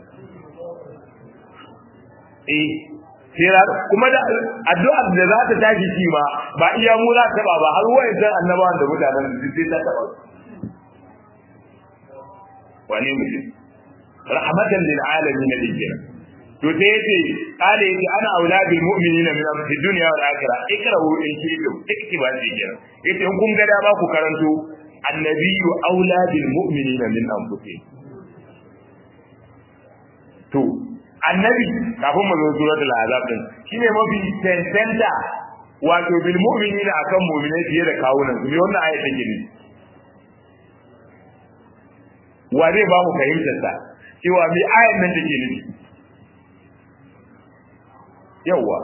eh sai kuma da addu'a da za ta tashi shi ma ba iya mu za ta ba ba har wayancan annabawan da mutanen su sai ta taba wani mutum rahmatan lil alamin dijira to sai yace kale yace ana auladul mu'minina min fi dunya wal akhirah ikrahu in shi'tum iktiba dijira yace in kun ga da ba ku karanto annabiyyu auladul mu'minina min anfusihim to annabi kafin mu zo suratul azab din shine mafi tantanta wato bil mu'minina akan mu'minai fiye da kawunan su me wannan ayat take ne wa zai ba mu fahimtar sa cewa me ayat nan take nufi yawa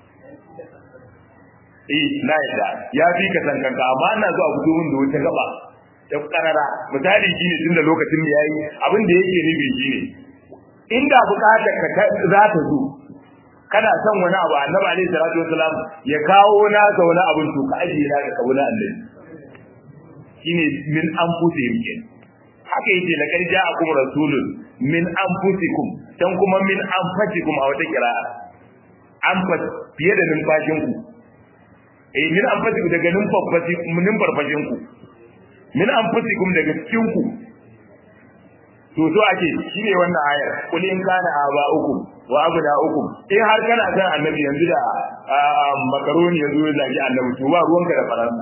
eh na yadda ya fi ka san kanka amma ina zuwa fito min da wata gaba ta karara misali shine tunda lokacin mu yayi abin da yake nufi shine inda bukatar ka za ta zo kana son wani abu annabi alaihi salatu wasalam ya kawo na ga wani abin to ka ajiye na ga kabula annabi shine min anfusihim kenan haka yake laqad ja'akum rasulun min anfusikum dan kuma min anfasikum a wata kira'a anfas fiye da numfashin ku eh min anfasikum daga numfashi min farfashin ku min anfusikum daga cikin ku to so ake shine wannan ayar kul in kana aba'ukum wa abna'ukum in har kana san annabi yanzu da makaroni yanzu ya zagi annabi to ba ruwanka da faransa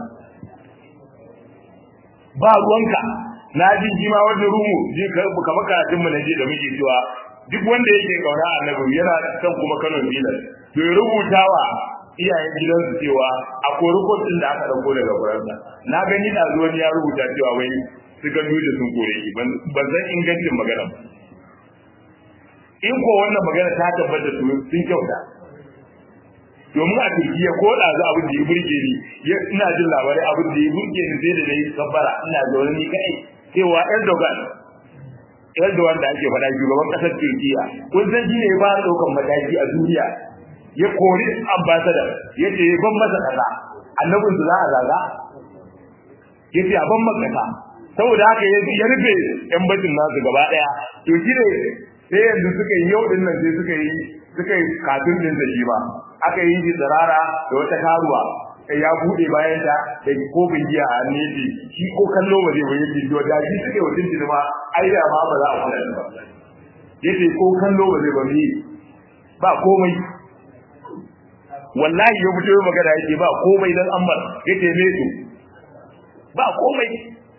ba ruwanka na ji shi ma wani rumu ji kamar karatun mu na je da muke cewa duk wanda yake kauna annabi yana son kuma Kano Milan to ya rubuta wa iyayen gidansu cewa a korikot din da aka dauko daga Faransa na gani da zuwa ya rubuta cewa wai su ga duje sun kore shi ban san ingancin magana ba in ko wannan magana ta tabbata su sun kyauta domin a Turkiya ko da za abin da ya burge ni ina jin labarai abin da ya burge ni sai da nayi kabbara ina zaune ni kai cewa Erdogan Erdogan da ake faɗa shugaban ƙasar Turkiya kun san shi ne ba ɗaukan mataki a duniya ya kori ambassador ya ce ban masa kaza annabin su za a zaga ya ce a ban masa saboda haka ya rufe yan bacin nasu gaba ɗaya to shi ne sai yanzu suka yi yau din nan sai suka yi suka yi katun din da shi ba aka yi shi tsirara da wata karuwa ya bude bayan ta da kofin giya a hannun shi shi ko kallo ba zai ba yake to da shi suke wa tuntun ma ai da ma ba za a kula ba yace ko kallo ba zai ba ni ba komai wallahi ya fito magana yake ba komai dan ammar yace me su ba komai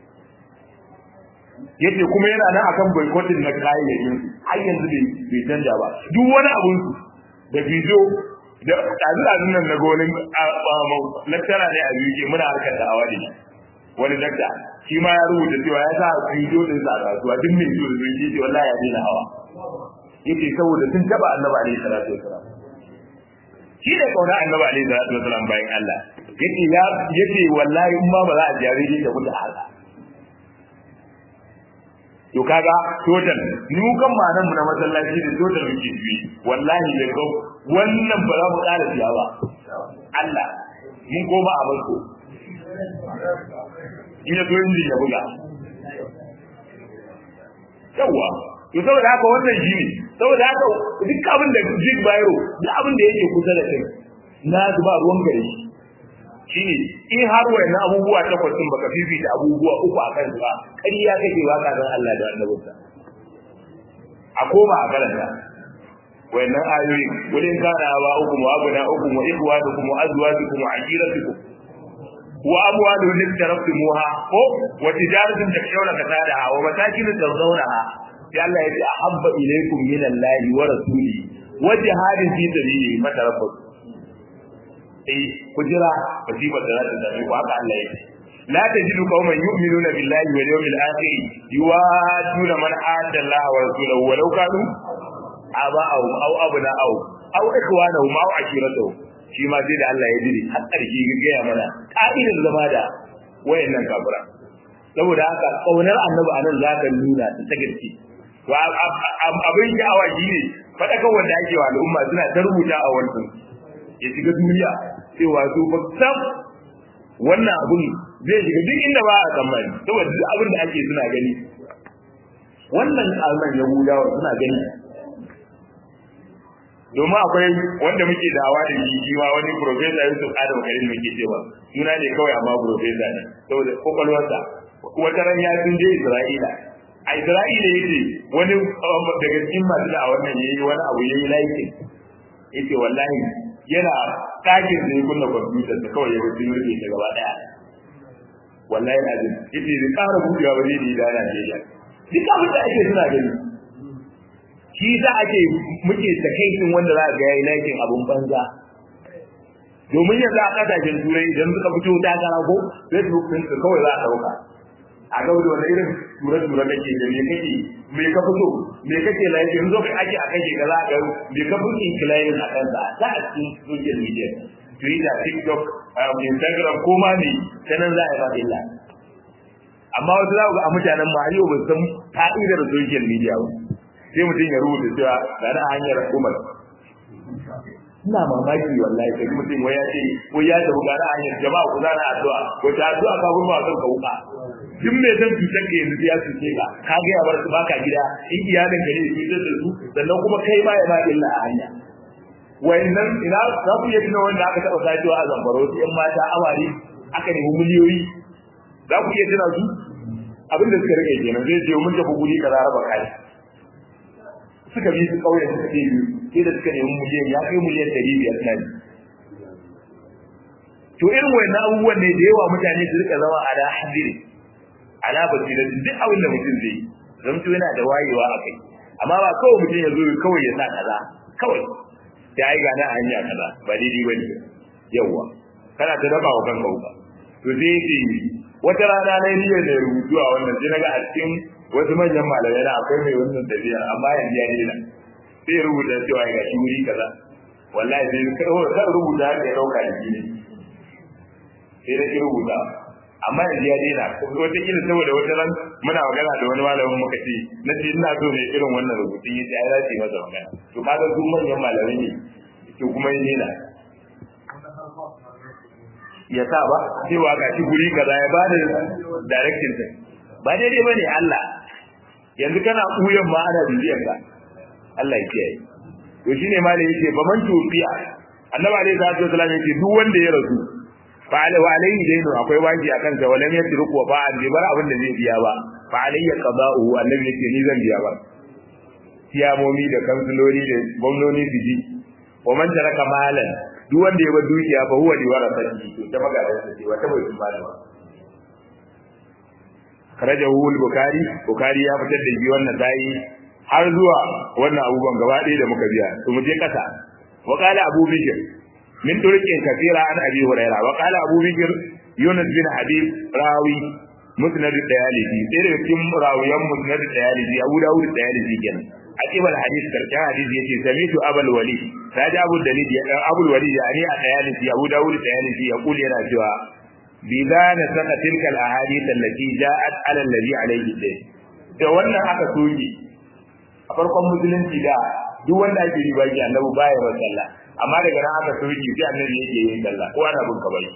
yace kuma yana nan akan boycotting na kayayyakin har yanzu bai bai canja ba duk wani abun su da bidiyo da ɗazu nan na gonin laktara ne a biyu muna harkar da awa ne wani dakta shi ma ya rubuta cewa ya sa bidiyo din sa a kasuwa duk mai bidiyo da zai ce wallahi ya daina hawa yace saboda sun taba annabi alaihi salatu wasalam shi ne kauna annabi alaihi salatu wasalam bayan Allah yace ya yace wallahi in ma ba za a jare ni da mutu haka to kaga total mu kan manan mu na masallaci da total muke ji wallahi da ko wannan ba za mu ƙara siya ba Allah mun koma a barko in ya so inji ya buga yawa to saboda haka wannan shi ne saboda haka duk abin da jig bayro duk abin da yake kusa da kai na ba ruwan gare shi shine in har wayannan abubuwa takwas din baka fifita abubuwa uku a kan ba ƙarya kake ba ka san Allah da annabinsa a koma a karanta wayannan ayoyi wurin kana ba uku wa abuna uku wa ikhwanukum wa azwajukum wa ashiratukum wa amwalun littaraftumuha ko wa tijaratun takshawna kasadaha wa masakin tardawnaha sai Allah ya ce ahabba ilaykum min Allah wa rasuli wa jihadin fi sabilihi fatarabbasu eh ku jira musibar da za ta same ku haka Allah yake la tajidu qauman yu'minuna billahi wal yawmil akhir yuwaduna man adda Allah wa rasulahu walau kanu aba'ahum aw abna'ahum aw ikhwanahum aw ashiratahum shi ma sai da Allah ya jiri har ƙarshe ga gaya mana ka'idar zama da wayannan kafira saboda haka kaunar annabi anan zaka nuna ta gaske to abin sha'awa shine fadakan wanda ake wa al'umma suna ta rubuta a wannan ya shiga duniya cewa su ba sam wannan abun zai shiga duk inda ba a tsammani saboda duk abin da ake suna gani wannan alman yahudawa suna gani domin akwai wanda muke dawa da shi shi ma wani profesa Yusuf Adam Karim muke cewa suna ne kawai amma profesa ne saboda kokolwarsa wata ran ya sun je Isra'ila a Isra'ila yace wani daga cikin masu da wannan yayi wani abu yayi laikin yace wallahi yana ɗakin da ya kunna kwamfutar da kawai ya wuce rufe ta gaba ɗaya wallahi azim yace da ƙara buɗewa ba zai da Najeriya duk abin da ake suna gani shi za a ce muke takaicin wanda za a ga yayi laifin abun banza domin yanzu a kasashen turai idan suka fito takara ko facebook din su kawai za a dauka a ga wani irin tura tura kake da me kake me ka fito me kake laifin zo kai ake a kake ga za ga me ka fito incline a kansa ta a cikin social media twitter tiktok instagram ko ma ne sanan za a yi ba illa amma wasu za ku ga a mutanen ma yau ba san ka'idar social media ba sai mutum ya rubuta cewa ga na hanyar umar ina mamaki wallahi sai mutum wai ya ce ko ya tafi ga na hanyar jama'a ku zana addu'a ko ta addu'a ka gurba kan ka wuka duk mai san cutar ka yanzu ya cuce ka ka ga ya bar su baka gida in iyalin ka ne ya cutar da su sannan kuma kai ma ya ba illa a hanya wayannan ina za ku iya tuna wanda aka taɓa sacewa a zamfara wasu ƴan mata awari aka nemi miliyoyi za ku iya tuna su abin da suka rike kenan zai ce mun tafi guri kaza raba kai suka bi su kauye suka ce biyu sai da suka nemi miliyan ya kai miliyan ɗari biyar na to irin wannan abubuwan ne da yawa mutane su rika zama ala hadiri ala basira duk abin da mutum zai zamto yana da wayewa a kai amma ba kawai mutum ya zo kawai ya sa kaza kawai sai ai gane a hanya kaza ba daidai bane yawa kana ta daba wa kanka wuka to sai ce wata rana na niyyar da rubutu a wannan sai naga a cikin wasu manyan malamai na akwai mai wannan tafiya amma yanzu ya daina sai rubuta cewa ga shi wuri kaza wallahi sai kan rubuta haka ya dauka da shi ne sai na ki rubuta amma yanzu ya daina wata kila saboda wata ran muna magana da wani malamin muka ce na ce ina so ne irin wannan rubutun yace ai za su yi masa magana to kaga su manyan malamai ne to kuma ya daina ya sa ba cewa ga shi guri kaza ya ba da direction din ba daidai bane Allah yanzu kana kuyan ma ana bibiyar ka Allah ya kiyaye to shine malai yake ba man tufiya annabi alaihi salatu wasallam yake duk wanda ya rasu fa alai wa alaihi dainu akwai waji akan sa walam yatruku wa ba an bar abin da zai biya ba fa alayya qada'u annabi yake ni zan biya ba siyamomi da kansulori da gwamnoni su ji wa man taraka malan duk wanda ya bar dukiya fa huwa liwarasati to ta magadan sa ce wata bai kuma ba karajahu al-bukhari bukhari ya fitar da shi wannan dai har zuwa wannan abubuwan gaba ɗaya da muka biya to mu je kasa wa qala abu bikr min turqin kathira an abi hurairah wa qala abu bikr yunus bin habib rawi musnad ad-dayalisi sai da cikin rawiyan musnad ad-dayalisi abu dawud ad-dayalisi kenan akibal hadith karkan hadith yace samitu abul walid kaji abu dalil ya dan abul walid yani a dayalisi abu dawud ad-dayalisi ya kuli yana cewa bidana saka tilkal ahadith allati ja'at ala alladhi alayhi dayn da wannan aka soke a farkon musulunci da duk wanda ake riba ki annabi baya ba sallah amma daga nan aka soke sai annabi yake yin sallah ko ana bin kabari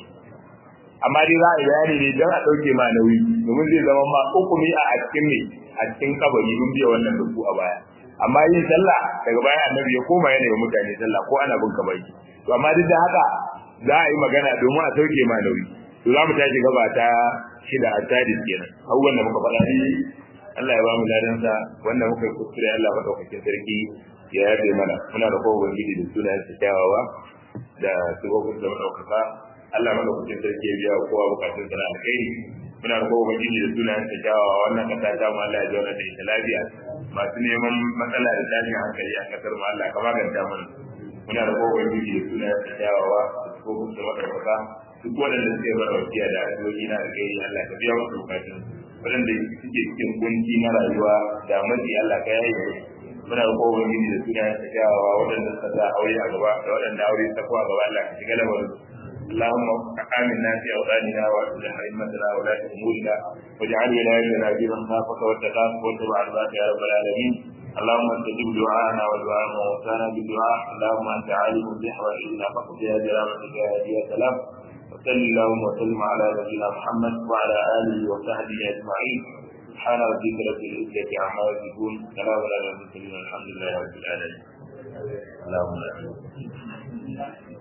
amma dai za a yi bayani ne don a ɗauke ma nauyi domin zai zama ma hukumi a cikin ne a cikin kabari mun biya wannan da a baya amma yin sallah daga baya annabi ya koma yana yi mutane sallah ko ana bin kabari to amma duk da haka za a yi magana domin a sauke ma nauyi to za mu tashi gaba ta shida a tadis kenan abubuwan da muka faɗa ne Allah ya ba mu ladansa wanda muka yi kuskure Allah maɗaukakin sarki ya yafe mana muna da kowa ubangiji da sunayen su kyawawa da sifofin da maɗaukaka Allah maɗaukakin sarki ya biya kowa bukatun sana alkhairi muna da kowa ubangiji da sunayen su kyawawa wannan kasa ta mu Allah ya zauna da ita lafiya masu neman matsala da tashin hankali a kasar mu Allah ka maganta mana muna da kowa ubangiji da sunayen su kyawawa da sifofin da maɗaukaka duk waɗanda suke bar wasiya da addu'o'i na alkhairi Allah ka biya musu bukatun waɗanda suke cikin kunci na rayuwa da matsi Allah ka yaye muna da kowa gidi da suna ya kyawawa waɗanda suka sa aure a gaba da waɗanda aure ta kuwa gaba Allah ka shiga lamarin اللهم آمنا في أوطاننا وأصلح أئمتنا ولاة أمورنا واجعل ولايتنا في من خافك واتقاك واتبع رضاك يا رب العالمين اللهم استجب دعاءنا ودعاء موتانا بالدعاء اللهم أنت عالم بحوائجنا فاقضيها برحمتك يا هادي يا سلام وصل اللهم وسلم على نبينا محمد وعلى اله وصحبه اجمعين سبحان ربك رب العزه عما يصفون سلام على المرسلين والحمد لله رب العالمين اللهم امين